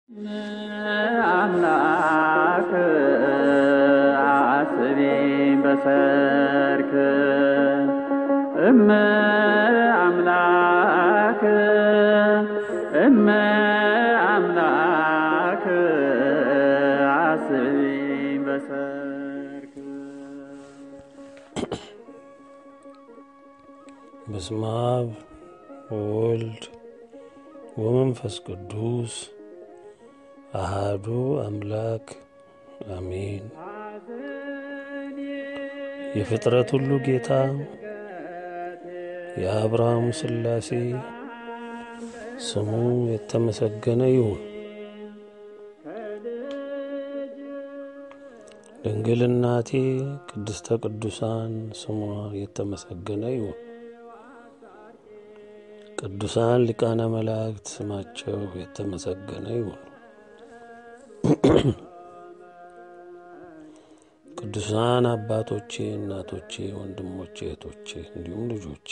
አምላክ አስቢ በሰርክ እመ አምላክ እመ አምላክ አስቢ በሰርክ በስመ አብ ወወልድ ወመንፈስ ቅዱስ አሃዱ አምላክ አሜን። የፍጥረት ሁሉ ጌታ የአብርሃም ሥላሴ ስሙ የተመሰገነ ይሁን። ድንግል እናቴ ቅድስተ ቅዱሳን ስሟ የተመሰገነ ይሁን። ቅዱሳን ሊቃነ መላእክት ስማቸው የተመሰገነ ይሁን። ቅዱሳን አባቶቼ፣ እናቶቼ፣ ወንድሞቼ፣ እህቶቼ እንዲሁም ልጆቼ፣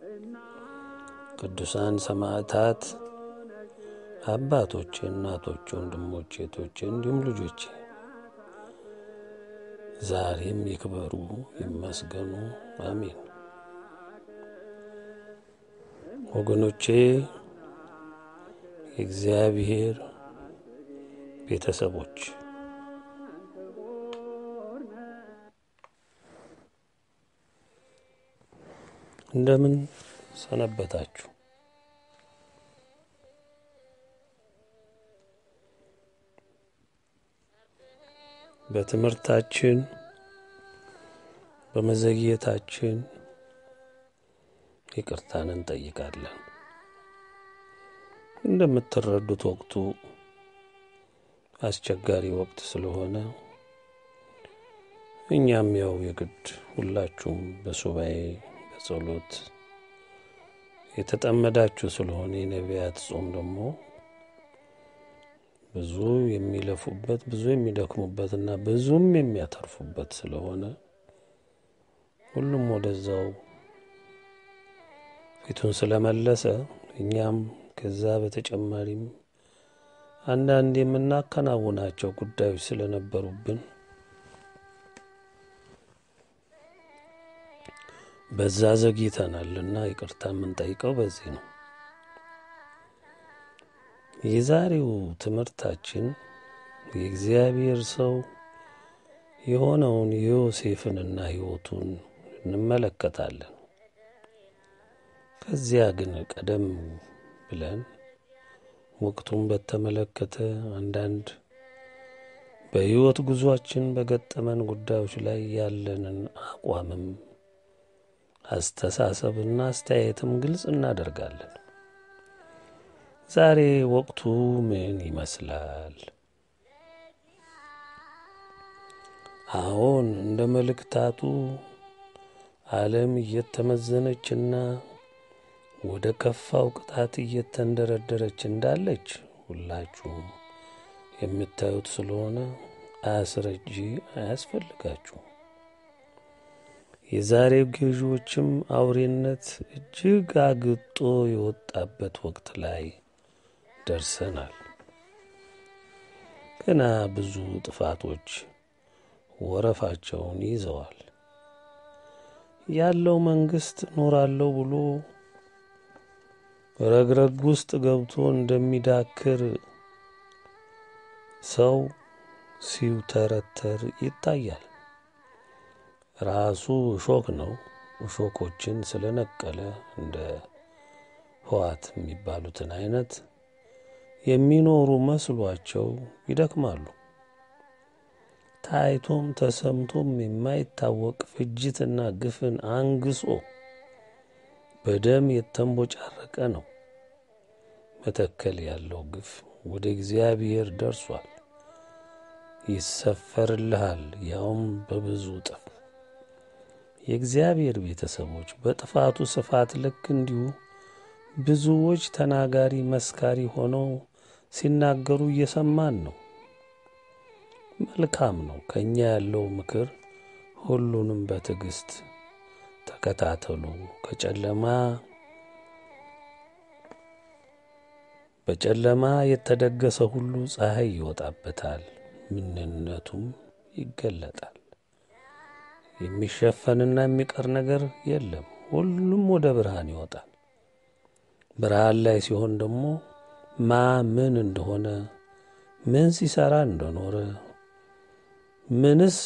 ቅዱሳን ሰማዕታት አባቶቼ፣ እናቶቼ፣ ወንድሞቼ፣ እህቶቼ እንዲሁም ልጆቼ ዛሬም ይክበሩ ይመስገኑ፣ አሜን። ወገኖቼ የእግዚአብሔር ቤተሰቦች እንደምን ሰነበታችሁ? በትምህርታችን በመዘግየታችን ይቅርታን እንጠይቃለን። እንደምትረዱት ወቅቱ አስቸጋሪ ወቅት ስለሆነ እኛም ያው የግድ ሁላችሁም በሱባኤ በጸሎት የተጠመዳችሁ ስለሆነ የነቢያት ጾም ደግሞ ብዙ የሚለፉበት ብዙ የሚደክሙበትና ብዙም የሚያተርፉበት ስለሆነ ሁሉም ወደዛው ፊቱን ስለመለሰ እኛም ከዛ በተጨማሪም አንዳንድ የምናከናውናቸው ጉዳዮች ስለነበሩብን በዛ ዘግይተናልና ይቅርታ የምንጠይቀው በዚህ ነው። የዛሬው ትምህርታችን የእግዚአብሔር ሰው የሆነውን የዮሴፍንና ሕይወቱን እንመለከታለን። ከዚያ ግን ቀደም ብለን ወቅቱን በተመለከተ አንዳንድ በሕይወት ጉዟችን በገጠመን ጉዳዮች ላይ ያለንን አቋምም አስተሳሰብና አስተያየትም ግልጽ እናደርጋለን። ዛሬ ወቅቱ ምን ይመስላል? አዎን እንደ መልእክታቱ ዓለም እየተመዘነችና ወደ ከፋው ቅጣት እየተንደረደረች እንዳለች ሁላችሁም የምታዩት ስለሆነ አስረጂ አያስፈልጋችሁም። የዛሬው ገዢዎችም አውሬነት እጅግ አግጦ የወጣበት ወቅት ላይ ደርሰናል። ገና ብዙ ጥፋቶች ወረፋቸውን ይዘዋል። ያለው መንግስት እኖራለሁ ብሎ ረግረግ ውስጥ ገብቶ እንደሚዳክር ሰው ሲውተረተር ይታያል። ራሱ እሾክ ነው። እሾኮችን ስለነቀለ እንደ ህዋት የሚባሉትን አይነት የሚኖሩ መስሏቸው ይደክማሉ። ታይቶም ተሰምቶም የማይታወቅ ፍጅትና ግፍን አንግሶ በደም የተንቦጫረቀ ነው። መተከል ያለው ግፍ ወደ እግዚአብሔር ደርሷል። ይሰፈርልሃል፣ ያውም በብዙ እጥፍ። የእግዚአብሔር ቤተሰቦች በጥፋቱ ስፋት ልክ እንዲሁ ብዙዎች ተናጋሪ መስካሪ ሆነው ሲናገሩ እየሰማን ነው። መልካም ነው። ከእኛ ያለው ምክር ሁሉንም በትዕግስት ተከታተሉ፣ ከጨለማ በጨለማ የተደገሰ ሁሉ ፀሐይ ይወጣበታል፣ ምንነቱም ይገለጣል። የሚሸፈንና የሚቀር ነገር የለም። ሁሉም ወደ ብርሃን ይወጣል። ብርሃን ላይ ሲሆን ደግሞ ማ ምን እንደሆነ ምን ሲሰራ እንደኖረ ምንስ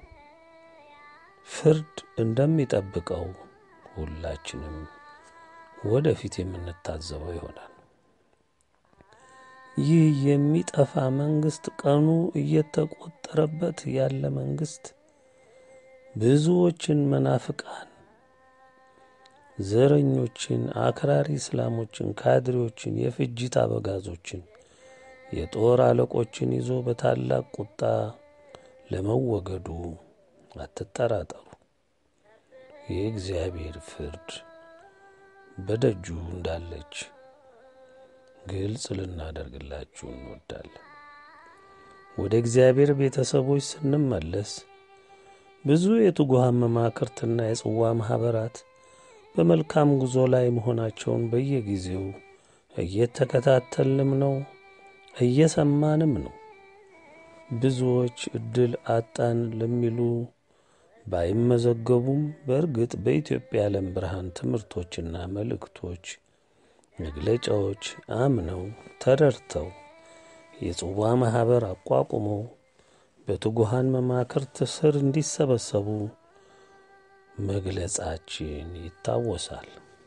ፍርድ እንደሚጠብቀው ሁላችንም ወደፊት የምንታዘበው ይሆናል። ይህ የሚጠፋ መንግስት ቀኑ እየተቆጠረበት ያለ መንግስት ብዙዎችን መናፍቃን፣ ዘረኞችን፣ አክራሪ እስላሞችን፣ ካድሬዎችን፣ የፍጅት አበጋዞችን፣ የጦር አለቆችን ይዞ በታላቅ ቁጣ ለመወገዱ አትጠራጠሩ። የእግዚአብሔር ፍርድ በደጁ እንዳለች ግልጽ ልናደርግላችሁ እንወዳለን። ወደ እግዚአብሔር ቤተሰቦች ስንመለስ ብዙ የትጉሃን መማክርትና የጽዋ ማኅበራት በመልካም ጉዞ ላይ መሆናቸውን በየጊዜው እየተከታተልንም ነው፣ እየሰማንም ነው። ብዙዎች ዕድል አጣን ለሚሉ ባይመዘገቡም በእርግጥ በኢትዮጵያ የዓለም ብርሃን ትምህርቶችና መልእክቶች፣ መግለጫዎች አምነው ተረድተው የጽዋ ማኅበር አቋቁመው በትጉሃን መማክርት ስር እንዲሰበሰቡ መግለጻችን ይታወሳል።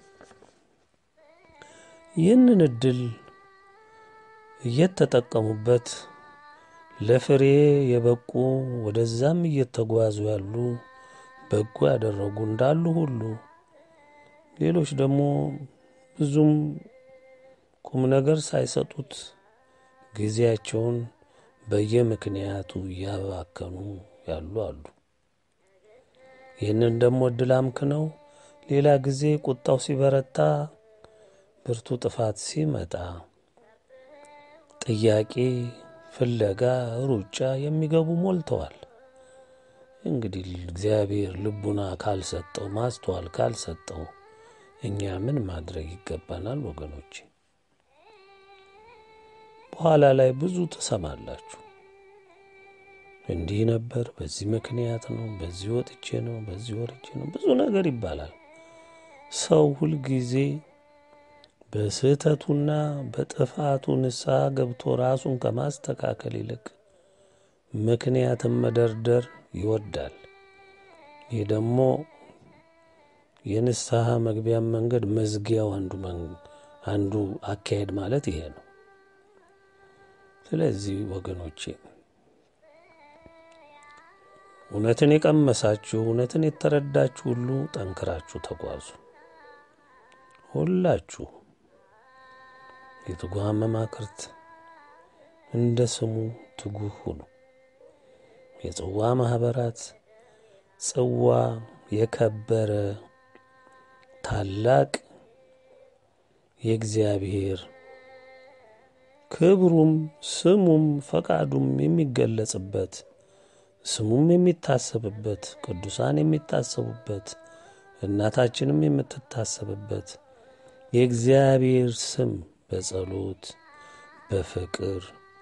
ይህንን ዕድል እየተጠቀሙበት ለፍሬ የበቁ ወደዛም እየተጓዙ ያሉ በጎ ያደረጉ እንዳሉ ሁሉ ሌሎች ደግሞ ብዙም ቁም ነገር ሳይሰጡት ጊዜያቸውን በየምክንያቱ እያባከኑ ያሉ አሉ። ይህንን ደግሞ ዕድል አምክነው ሌላ ጊዜ ቁጣው ሲበረታ፣ ብርቱ ጥፋት ሲመጣ ጥያቄ ፍለጋ ሩጫ የሚገቡ ሞልተዋል። እንግዲህ እግዚአብሔር ልቡና ካልሰጠው ማስተዋል ካልሰጠው እኛ ምን ማድረግ ይገባናል ወገኖቼ? በኋላ ላይ ብዙ ትሰማላችሁ። እንዲህ ነበር፣ በዚህ ምክንያት ነው፣ በዚህ ወጥቼ ነው፣ በዚህ ወርቼ ነው፣ ብዙ ነገር ይባላል። ሰው ሁልጊዜ በስህተቱና በጥፋቱ ንስሐ ገብቶ ራሱን ከማስተካከል ይልቅ ምክንያትን መደርደር ይወዳል። ይህ ደግሞ የንስሐ መግቢያን መንገድ መዝጊያው አንዱ አንዱ አካሄድ ማለት ይሄ ነው። ስለዚህ ወገኖቼ እውነትን የቀመሳችሁ እውነትን የተረዳችሁ ሁሉ ጠንክራችሁ ተጓዙ። ሁላችሁ የትጉሃን መማክርት እንደ ስሙ ትጉህ ሁኑ። የጽዋ ማኅበራት ጽዋ የከበረ ታላቅ የእግዚአብሔር ክብሩም ስሙም ፈቃዱም የሚገለጽበት ስሙም የሚታሰብበት ቅዱሳን የሚታሰቡበት እናታችንም የምትታሰብበት የእግዚአብሔር ስም በጸሎት በፍቅር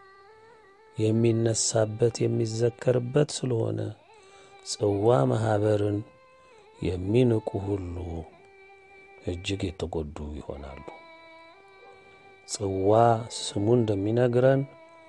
የሚነሳበት የሚዘከርበት ስለሆነ ጽዋ ማኅበርን የሚንቁ ሁሉ እጅግ የተጎዱ ይሆናሉ። ጽዋ ስሙ እንደሚነግረን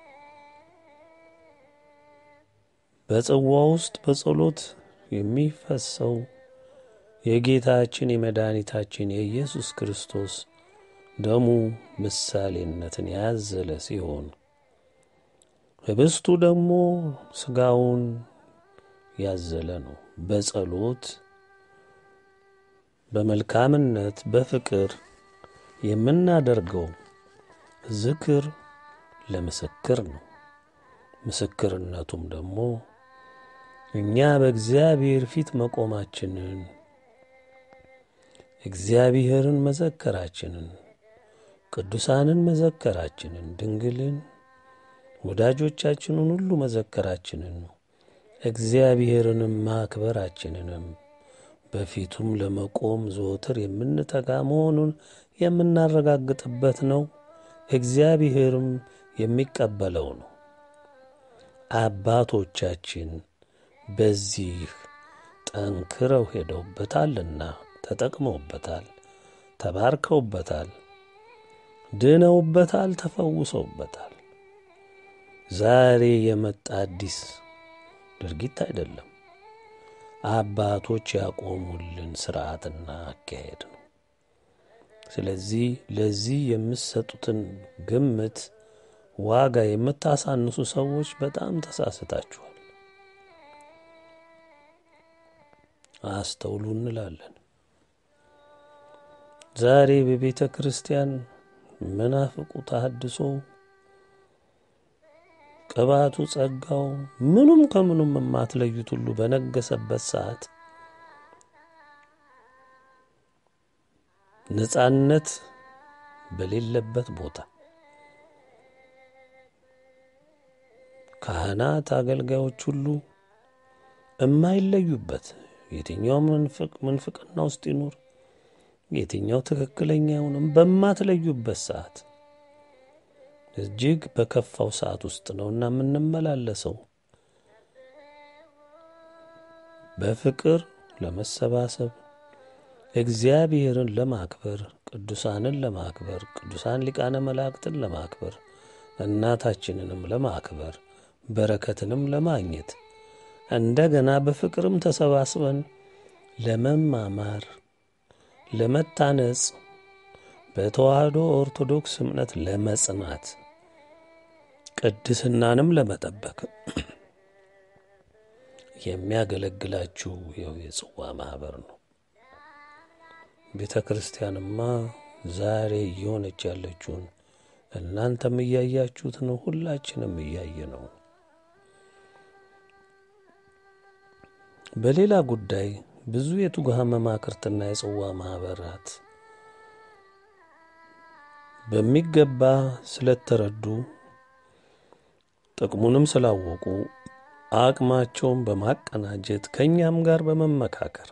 በጽዋ ውስጥ በጸሎት የሚፈሰው የጌታችን የመድኃኒታችን የኢየሱስ ክርስቶስ ደሙ ምሳሌነትን ያዘለ ሲሆን ህብስቱ ደግሞ ሥጋውን ያዘለ ነው። በጸሎት በመልካምነት በፍቅር የምናደርገው ዝክር ለምስክር ነው። ምስክርነቱም ደግሞ እኛ በእግዚአብሔር ፊት መቆማችንን እግዚአብሔርን መዘከራችንን ቅዱሳንን መዘከራችንን ድንግልን ወዳጆቻችንን ሁሉ መዘከራችንን እግዚአብሔርንም ማክበራችንንም በፊቱም ለመቆም ዘወትር የምንተጋ መሆኑን የምናረጋግጥበት ነው። እግዚአብሔርም የሚቀበለው ነው። አባቶቻችን በዚህ ጠንክረው ሄደውበታልና ተጠቅመውበታል፣ ተባርከውበታል፣ ድነውበታል፣ ተፈውሰውበታል። ዛሬ የመጣ አዲስ ድርጊት አይደለም። አባቶች ያቆሙልን ስርዓትና አካሄድ ነው። ስለዚህ ለዚህ የምትሰጡትን ግምት ዋጋ የምታሳንሱ ሰዎች በጣም ተሳስታችኋል። አስተውሉ እንላለን። ዛሬ በቤተ ክርስቲያን መናፍቁ ተሐድሶ ቅባቱ፣ ጸጋው ምኑም ከምኑም የማትለዩት ሁሉ በነገሰበት ሰዓት ነጻነት በሌለበት ቦታ ካህናት፣ አገልጋዮች ሁሉ የማይለዩበት የትኛው ምንፍቅና ውስጥ ይኑር የትኛው ትክክለኛ ይሁንም በማትለዩበት ሰዓት እጅግ በከፋው ሰዓት ውስጥ ነውና የምንመላለሰው። በፍቅር ለመሰባሰብ እግዚአብሔርን ለማክበር ቅዱሳንን ለማክበር ቅዱሳን ሊቃነ መላእክትን ለማክበር እናታችንንም ለማክበር በረከትንም ለማግኘት እንደገና በፍቅርም ተሰባስበን ለመማማር ለመታነጽ በተዋህዶ ኦርቶዶክስ እምነት ለመጽናት ቅድስናንም ለመጠበቅ የሚያገለግላችሁ ይኸው የጽዋ ማኅበር ነው። ቤተ ክርስቲያንማ ዛሬ እየሆነች ያለችውን እናንተም እያያችሁት ነው። ሁላችንም እያየ ነው። በሌላ ጉዳይ ብዙ የትጉሃን መማክርትና የጽዋ ማኅበራት በሚገባ ስለተረዱ ጥቅሙንም ስላወቁ አቅማቸውን በማቀናጀት ከእኛም ጋር በመመካከር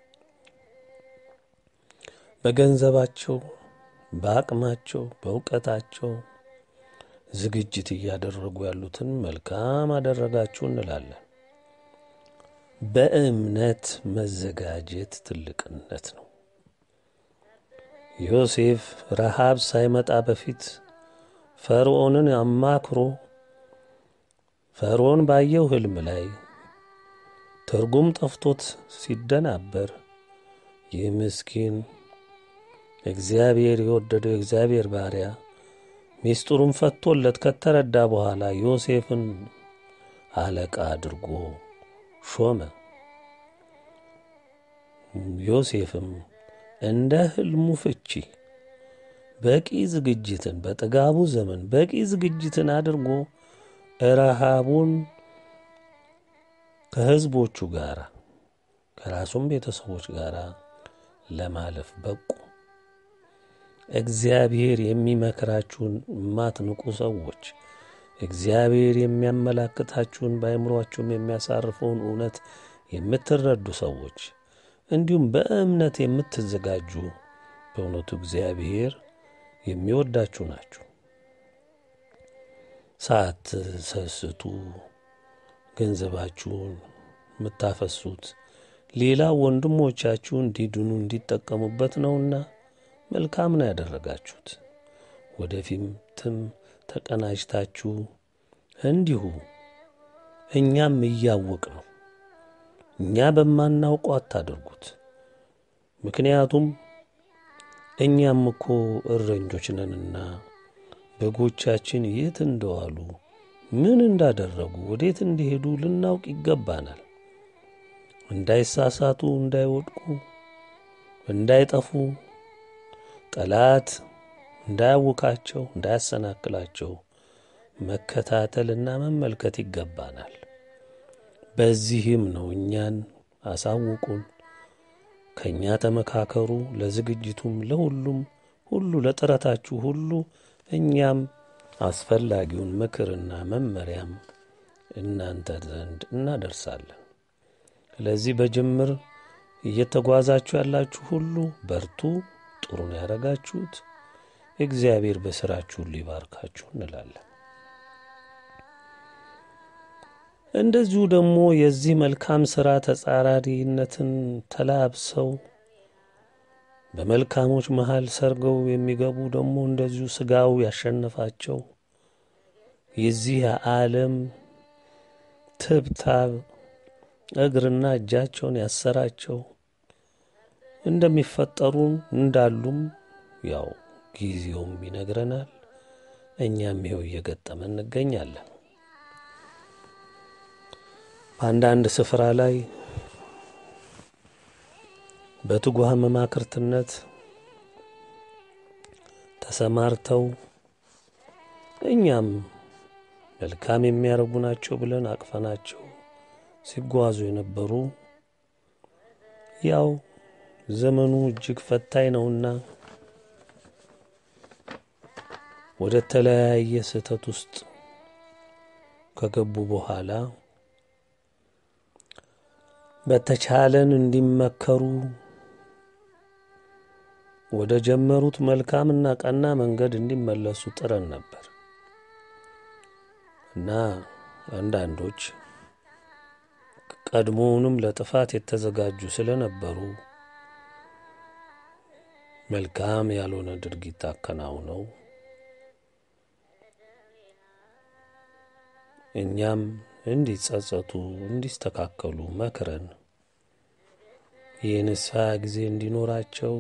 በገንዘባቸው፣ በአቅማቸው፣ በእውቀታቸው ዝግጅት እያደረጉ ያሉትን መልካም አደረጋችሁ እንላለን። በእምነት መዘጋጀት ትልቅነት ነው። ዮሴፍ ረሃብ ሳይመጣ በፊት ፈርዖንን አማክሮ ፈርዖን ባየው ሕልም ላይ ትርጉም ጠፍቶት ሲደናበር ይህ ምስኪን እግዚአብሔር የወደደው የእግዚአብሔር ባሪያ ሚስጥሩን ፈቶለት ከተረዳ በኋላ ዮሴፍን አለቃ አድርጎ ሾመ። ዮሴፍም እንደ ሕልሙ ፍቺ በቂ ዝግጅትን በጥጋቡ ዘመን በቂ ዝግጅትን አድርጎ ረሃቡን ከሕዝቦቹ ጋር ከራሱም ቤተሰቦች ጋር ለማለፍ በቁ። እግዚአብሔር የሚመክራችሁን የማትንቁ ሰዎች፣ እግዚአብሔር የሚያመላክታችሁን በአእምሯችሁም የሚያሳርፈውን እውነት የምትረዱ ሰዎች እንዲሁም በእምነት የምትዘጋጁ በእውነቱ እግዚአብሔር የሚወዳችሁ ናችሁ። ሳትሰስቱ ገንዘባችሁን የምታፈሱት ሌላ ወንድሞቻችሁ እንዲድኑ እንዲጠቀሙበት ነውና መልካም ነው ያደረጋችሁት። ወደፊትም ተቀናጅታችሁ እንዲሁ እኛም እያወቅ ነው እኛ በማናውቀው አታደርጉት። ምክንያቱም እኛም እኮ እረኞች ነንና በጎቻችን የት እንደዋሉ ምን እንዳደረጉ ወዴት እንዲሄዱ ልናውቅ ይገባናል። እንዳይሳሳቱ፣ እንዳይወድቁ፣ እንዳይጠፉ ጠላት እንዳያውካቸው፣ እንዳያሰናክላቸው መከታተልና መመልከት ይገባናል። በዚህም ነው እኛን አሳውቁን፣ ከእኛ ተመካከሩ፣ ለዝግጅቱም ለሁሉም ሁሉ ለጥረታችሁ ሁሉ እኛም አስፈላጊውን ምክርና መመሪያም እናንተ ዘንድ እናደርሳለን። ስለዚህ በጅምር እየተጓዛችሁ ያላችሁ ሁሉ በርቱ። ጥሩ ነው ያደረጋችሁት። እግዚአብሔር በሥራችሁ ሁሉ ይባርካችሁ እንላለን። እንደዚሁ ደግሞ የዚህ መልካም ሥራ ተጻራሪነትን ተላብሰው በመልካሞች መሃል ሰርገው የሚገቡ ደግሞ እንደዚሁ ሥጋው ያሸነፋቸው የዚህ ዓለም ትብታብ እግርና እጃቸውን ያሰራቸው እንደሚፈጠሩ እንዳሉም ያው ጊዜውም ይነግረናል። እኛም ይኸው እየገጠመ እንገኛለን። በአንዳንድ ስፍራ ላይ በትጉህ መማክርትነት ተሰማርተው እኛም መልካም የሚያደርጉ ናቸው ብለን አቅፈናቸው ሲጓዙ የነበሩ ያው ዘመኑ እጅግ ፈታኝ ነውና ወደ ተለያየ ስህተት ውስጥ ከገቡ በኋላ በተቻለን እንዲመከሩ ወደ ጀመሩት መልካምና ቀና መንገድ እንዲመለሱ ጥረን ነበር እና አንዳንዶች ቀድሞውንም ለጥፋት የተዘጋጁ ስለነበሩ መልካም ያልሆነ ድርጊት አከናውነው እኛም እንዲጸጸቱ እንዲስተካከሉ መክረን የንስሐ ጊዜ እንዲኖራቸው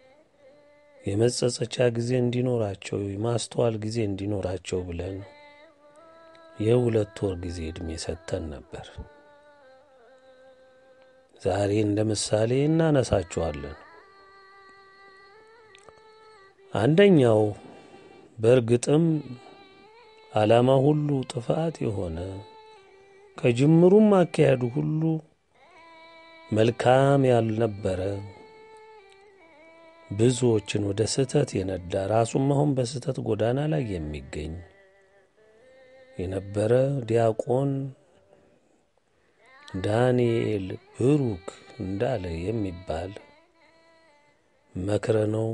የመጸጸቻ ጊዜ እንዲኖራቸው የማስተዋል ጊዜ እንዲኖራቸው ብለን የሁለት ወር ጊዜ ዕድሜ ሰጥተን ነበር። ዛሬ እንደ ምሳሌ እናነሳቸዋለን። አንደኛው በእርግጥም ዓላማ ሁሉ ጥፋት የሆነ ከጅምሩም አካሄዱ ሁሉ መልካም ያልነበረ ብዙዎችን ወደ ስህተት የነዳ ራሱም አሁን በስህተት ጎዳና ላይ የሚገኝ የነበረ ዲያቆን ዳንኤል ብሩክ እንዳለ የሚባል መክረ ነው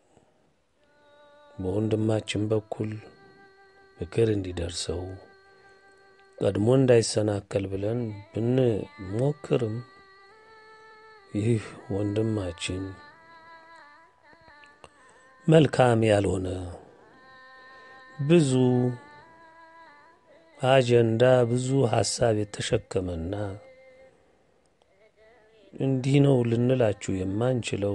በወንድማችን በኩል ምክር እንዲደርሰው ቀድሞ እንዳይሰናከል ብለን ብንሞክርም ይህ ወንድማችን መልካም ያልሆነ ብዙ አጀንዳ ብዙ ሐሳብ የተሸከመና እንዲህ ነው ልንላችሁ የማንችለው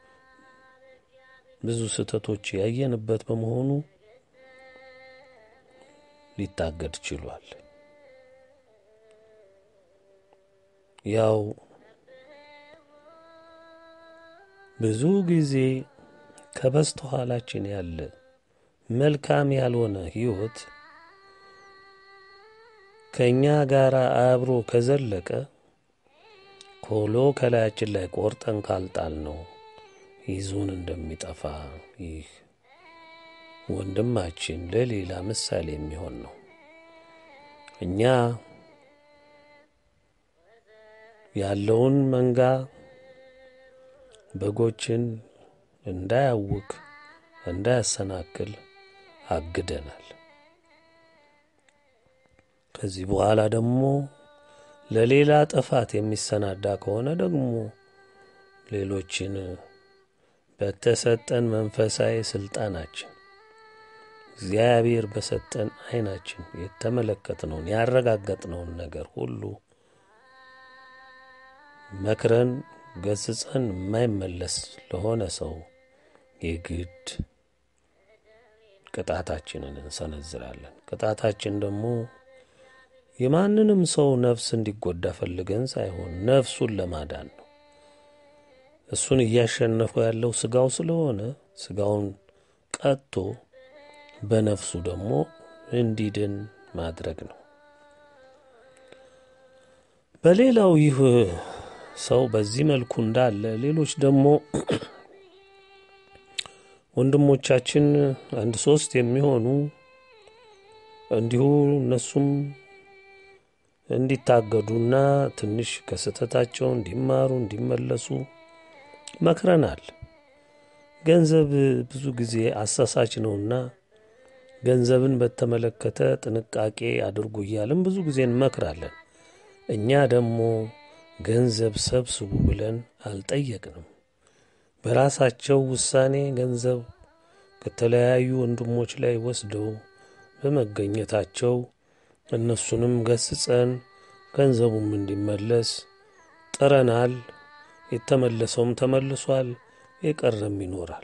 ብዙ ስህተቶች ያየንበት በመሆኑ ሊታገድ ችሏል። ያው ብዙ ጊዜ ከበስተኋላችን ያለ መልካም ያልሆነ ሕይወት ከእኛ ጋር አብሮ ከዘለቀ ኮሎ ከላያችን ላይ ቆርጠን ካልጣል ነው ይዞን እንደሚጠፋ ይህ ወንድማችን ለሌላ ምሳሌ የሚሆን ነው። እኛ ያለውን መንጋ በጎችን እንዳያውክ እንዳያሰናክል አግደናል። ከዚህ በኋላ ደግሞ ለሌላ ጥፋት የሚሰናዳ ከሆነ ደግሞ ሌሎችን በተሰጠን መንፈሳዊ ስልጣናችን እግዚአብሔር በሰጠን ዓይናችን የተመለከትነውን ያረጋገጥነውን ነገር ሁሉ መክረን ገስጸን የማይመለስ ለሆነ ሰው የግድ ቅጣታችንን እንሰነዝራለን። ቅጣታችን ደግሞ የማንንም ሰው ነፍስ እንዲጎዳ ፈልገን ሳይሆን ነፍሱን ለማዳን ነው። እሱን እያሸነፈ ያለው ስጋው ስለሆነ ስጋውን ቀጥቶ በነፍሱ ደግሞ እንዲድን ማድረግ ነው። በሌላው ይህ ሰው በዚህ መልኩ እንዳለ ሌሎች ደግሞ ወንድሞቻችን አንድ ሶስት የሚሆኑ እንዲሁ እነሱም እንዲታገዱና ትንሽ ከስህተታቸው እንዲማሩ እንዲመለሱ መክረናል። ገንዘብ ብዙ ጊዜ አሳሳች ነውና ገንዘብን በተመለከተ ጥንቃቄ አድርጉ እያልን ብዙ ጊዜ እንመክራለን። እኛ ደግሞ ገንዘብ ሰብስቡ ብለን አልጠየቅንም። በራሳቸው ውሳኔ ገንዘብ ከተለያዩ ወንድሞች ላይ ወስደው በመገኘታቸው እነሱንም ገስጸን ገንዘቡም እንዲመለስ ጥረናል። የተመለሰውም ተመልሷል፣ የቀረም ይኖራል።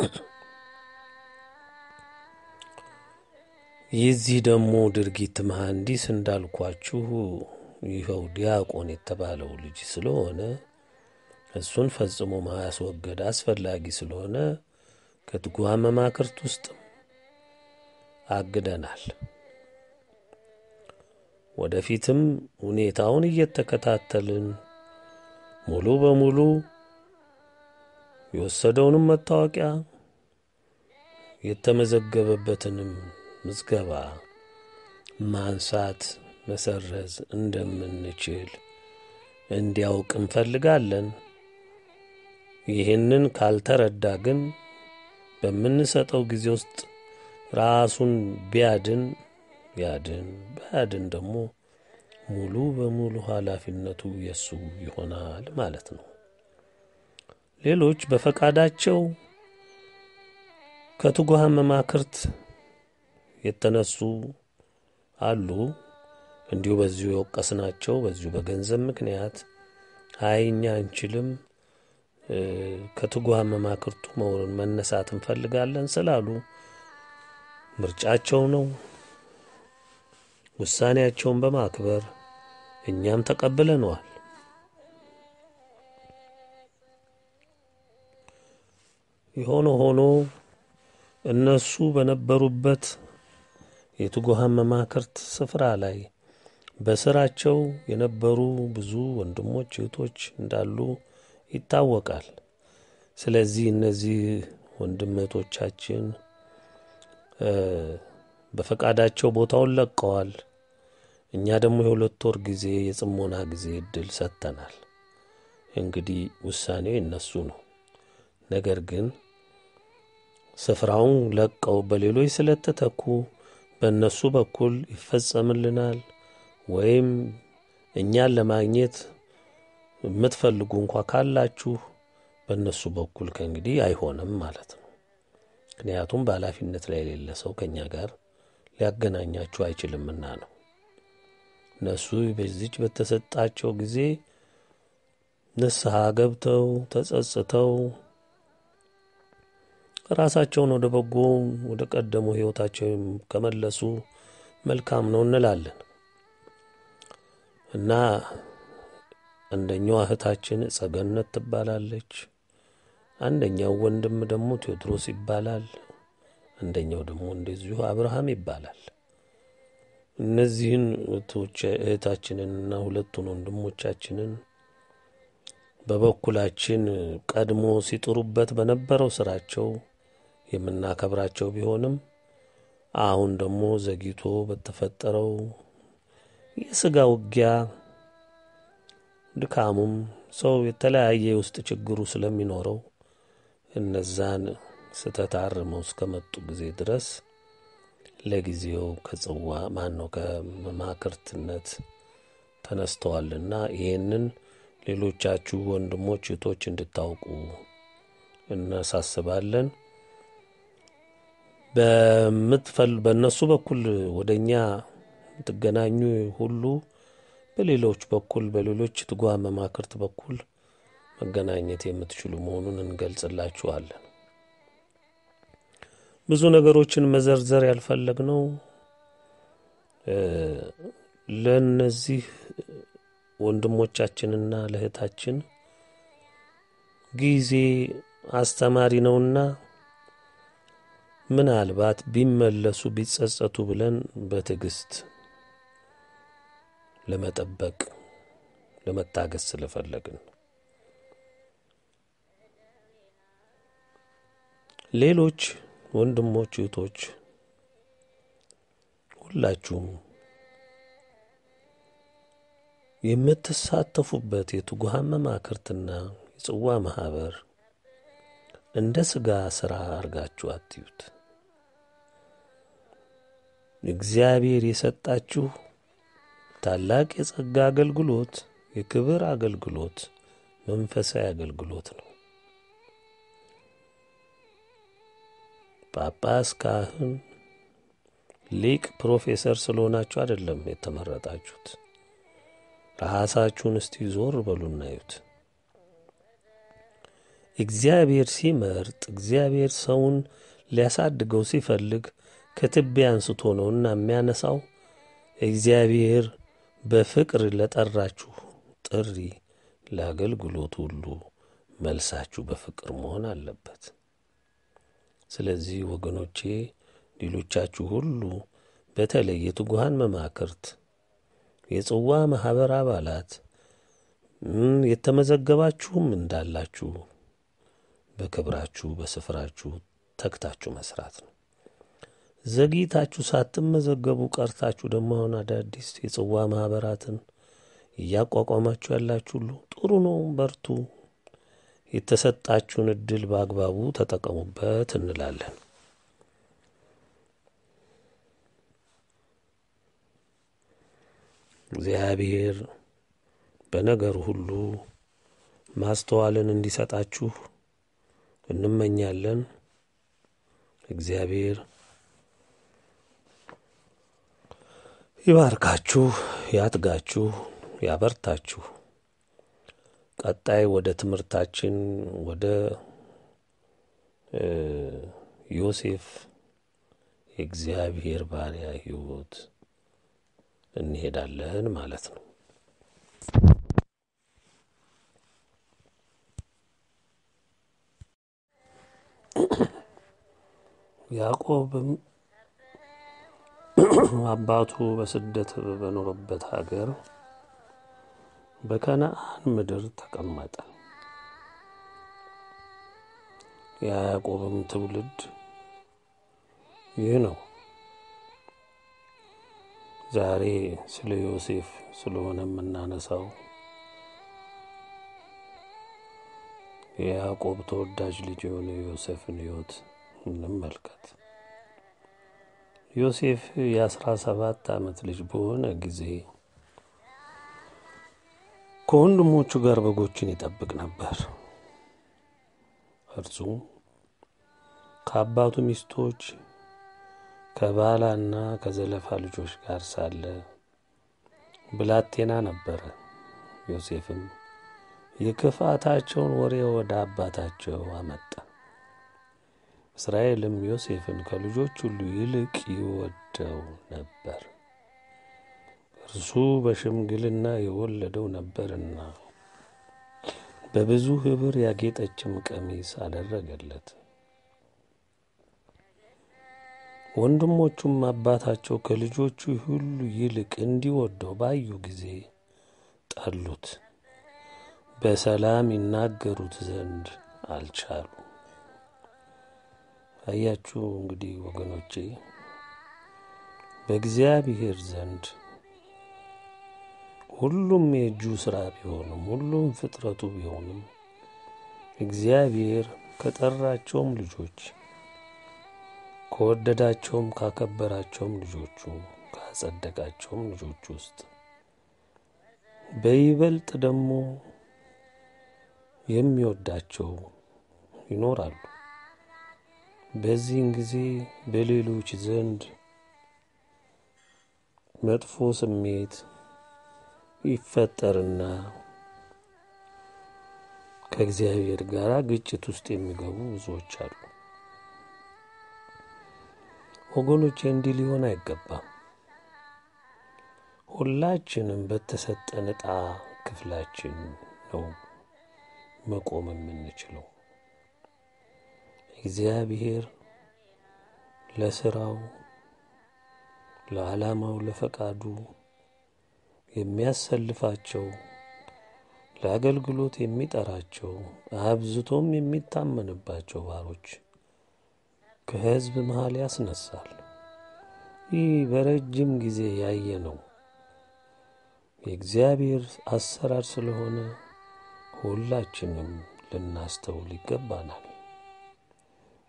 የዚህ ደግሞ ድርጊት መሐንዲስ እንዳልኳችሁ ይኸው ዲያቆን የተባለው ልጅ ስለሆነ እሱን ፈጽሞ ማስወገድ አስፈላጊ ስለሆነ ከትጉሃን መማክርት ውስጥም አግደናል። ወደፊትም ሁኔታውን እየተከታተልን ሙሉ በሙሉ የወሰደውንም መታወቂያ የተመዘገበበትንም ምዝገባ ማንሳት መሰረዝ እንደምንችል እንዲያውቅ እንፈልጋለን። ይህንን ካልተረዳ ግን በምንሰጠው ጊዜ ውስጥ ራሱን ቢያድን ያድን፣ ባያድን ደግሞ ሙሉ በሙሉ ኃላፊነቱ የሱ ይሆናል ማለት ነው። ሌሎች በፈቃዳቸው ከትጉሃን መማክርት የተነሱ አሉ። እንዲሁ በዚሁ የወቀስናቸው በዚሁ በገንዘብ ምክንያት አይ እኛ አንችልም ከትጉሃን መማክርቱ መሆኑን መነሳት እንፈልጋለን ስላሉ ምርጫቸው ነው። ውሳኔያቸውን በማክበር እኛም ተቀብለነዋል። የሆነ ሆኖ እነሱ በነበሩበት የትጉሃን መማክርት ስፍራ ላይ በስራቸው የነበሩ ብዙ ወንድሞች እህቶች እንዳሉ ይታወቃል። ስለዚህ እነዚህ ወንድም እህቶቻችን በፈቃዳቸው ቦታውን ለቀዋል። እኛ ደግሞ የሁለት ወር ጊዜ የጽሞና ጊዜ እድል ሰጥተናል። እንግዲህ ውሳኔው የነሱ ነው። ነገር ግን ስፍራውን ለቀው በሌሎች ስለተተኩ በእነሱ በኩል ይፈጸምልናል ወይም እኛን ለማግኘት የምትፈልጉ እንኳ ካላችሁ በእነሱ በኩል ከእንግዲህ አይሆንም ማለት ነው። ምክንያቱም በኃላፊነት ላይ የሌለ ሰው ከእኛ ጋር ሊያገናኛችሁ አይችልምና ነው። እነሱ በዚች በተሰጣቸው ጊዜ ንስሐ ገብተው ተጸጽተው ራሳቸውን ወደ በጎ ወደ ቀደሙ ሕይወታቸው ከመለሱ መልካም ነው እንላለን እና አንደኛዋ እህታችን ጸገነት ትባላለች። አንደኛው ወንድም ደግሞ ቴዎድሮስ ይባላል። አንደኛው ደግሞ እንደዚሁ አብርሃም ይባላል። እነዚህን እህታችንንና ሁለቱን ወንድሞቻችንን በበኩላችን ቀድሞ ሲጥሩበት በነበረው ስራቸው የምናከብራቸው ቢሆንም አሁን ደግሞ ዘግይቶ በተፈጠረው የስጋ ውጊያ ድካሙም ሰው የተለያየ የውስጥ ችግሩ ስለሚኖረው እነዛን ስተት አርመው እስከመጡ ጊዜ ድረስ ለጊዜው ከጽዋ ማን ነው ከመማክርትነት ተነስተዋልና ይህንን ሌሎቻችሁ ወንድሞች እህቶች እንድታውቁ እናሳስባለን። በምትፈል በእነሱ በኩል ወደ እኛ የምትገናኙ ሁሉ በሌሎች በኩል በሌሎች ትጉሃን መማክርት በኩል መገናኘት የምትችሉ መሆኑን እንገልጽላችኋለን። ብዙ ነገሮችን መዘርዘር ያልፈለግነው ለእነዚህ ወንድሞቻችንና ለእህታችን ጊዜ አስተማሪ ነውና ምናልባት ቢመለሱ ቢጸጸቱ ብለን በትዕግስት ለመጠበቅ ለመታገስ ስለፈለግን ሌሎች ወንድሞች እህቶች ሁላችሁም የምትሳተፉበት የትጉሃን መማክርትና የጽዋ ማህበር እንደ ሥጋ ሥራ አርጋችሁ አትዩት። እግዚአብሔር የሰጣችሁ ታላቅ የጸጋ አገልግሎት፣ የክብር አገልግሎት፣ መንፈሳዊ አገልግሎት ነው። ጳጳስ፣ ካህን፣ ሊቅ፣ ፕሮፌሰር ስለሆናችሁ አይደለም የተመረጣችሁት። ራሳችሁን እስቲ ዞር በሉና እዩት። እግዚአብሔር ሲመርጥ እግዚአብሔር ሰውን ሊያሳድገው ሲፈልግ ከትቢያ አንስቶ ነውና የሚያነሳው። እግዚአብሔር በፍቅር ለጠራችሁ ጥሪ ለአገልግሎት ሁሉ መልሳችሁ በፍቅር መሆን አለበት። ስለዚህ ወገኖቼ ሌሎቻችሁ ሁሉ በተለይ የትጉሃን መማክርት፣ የጽዋ ማኅበር አባላት የተመዘገባችሁም እንዳላችሁ በክብራችሁ በስፍራችሁ ተግታችሁ መስራት ነው። ዘግይታችሁ ሳትመዘገቡ ቀርታችሁ ደግሞ አሁን አዳዲስ የጽዋ ማኅበራትን እያቋቋማችሁ ያላችሁ ሁሉ ጥሩ ነው፣ በርቱ። የተሰጣችሁን እድል በአግባቡ ተጠቀሙበት እንላለን። እግዚአብሔር በነገር ሁሉ ማስተዋልን እንዲሰጣችሁ እንመኛለን። እግዚአብሔር ይባርካችሁ፣ ያጥጋችሁ፣ ያበርታችሁ። ቀጣይ ወደ ትምህርታችን ወደ ዮሴፍ የእግዚአብሔር ባሪያ ሕይወት እንሄዳለን ማለት ነው። ያዕቆብም አባቱ በስደት በኖረበት ሀገር በከነአን ምድር ተቀመጠ። የያዕቆብም ትውልድ ይህ ነው። ዛሬ ስለ ዮሴፍ ስለሆነ የምናነሳው የያዕቆብ ተወዳጅ ልጅ የሆነ ዮሴፍን ሕይወት እንመልከት። ዮሴፍ የአስራ ሰባት ዓመት ልጅ በሆነ ጊዜ ከወንድሞቹ ጋር በጎችን ይጠብቅ ነበር። እርሱም ከአባቱ ሚስቶች ከባላና ከዘለፋ ልጆች ጋር ሳለ ብላቴና ነበረ። ዮሴፍም የክፋታቸውን ወሬ ወደ አባታቸው አመጣ። እስራኤልም ዮሴፍን ከልጆች ሁሉ ይልቅ ይወደው ነበር፣ እርሱ በሽምግልና የወለደው ነበርና። በብዙ ኅብር ያጌጠችም ቀሚስ አደረገለት። ወንድሞቹም አባታቸው ከልጆቹ ሁሉ ይልቅ እንዲወደው ባዩ ጊዜ ጠሉት፣ በሰላም ይናገሩት ዘንድ አልቻሉ። አያችሁ እንግዲህ ወገኖቼ በእግዚአብሔር ዘንድ ሁሉም የእጁ ሥራ ቢሆንም ሁሉም ፍጥረቱ ቢሆንም እግዚአብሔር ከጠራቸውም ልጆች ከወደዳቸውም ካከበራቸውም ልጆቹ ካጸደቃቸውም ልጆች ውስጥ በይበልጥ ደግሞ የሚወዳቸው ይኖራሉ። በዚህን ጊዜ በሌሎች ዘንድ መጥፎ ስሜት ይፈጠርና ከእግዚአብሔር ጋር ግጭት ውስጥ የሚገቡ ብዙዎች አሉ። ወገኖቼ እንዲህ ሊሆን አይገባም። ሁላችንም በተሰጠን ዕጣ ክፍላችን ነው መቆም የምንችለው። እግዚአብሔር ለስራው፣ ለዓላማው፣ ለፈቃዱ የሚያሰልፋቸው ለአገልግሎት የሚጠራቸው አብዝቶም የሚታመንባቸው ባሮች ከሕዝብ መሃል ያስነሳል። ይህ በረጅም ጊዜ ያየ ነው የእግዚአብሔር አሰራር ስለሆነ ሁላችንም ልናስተውል ይገባናል።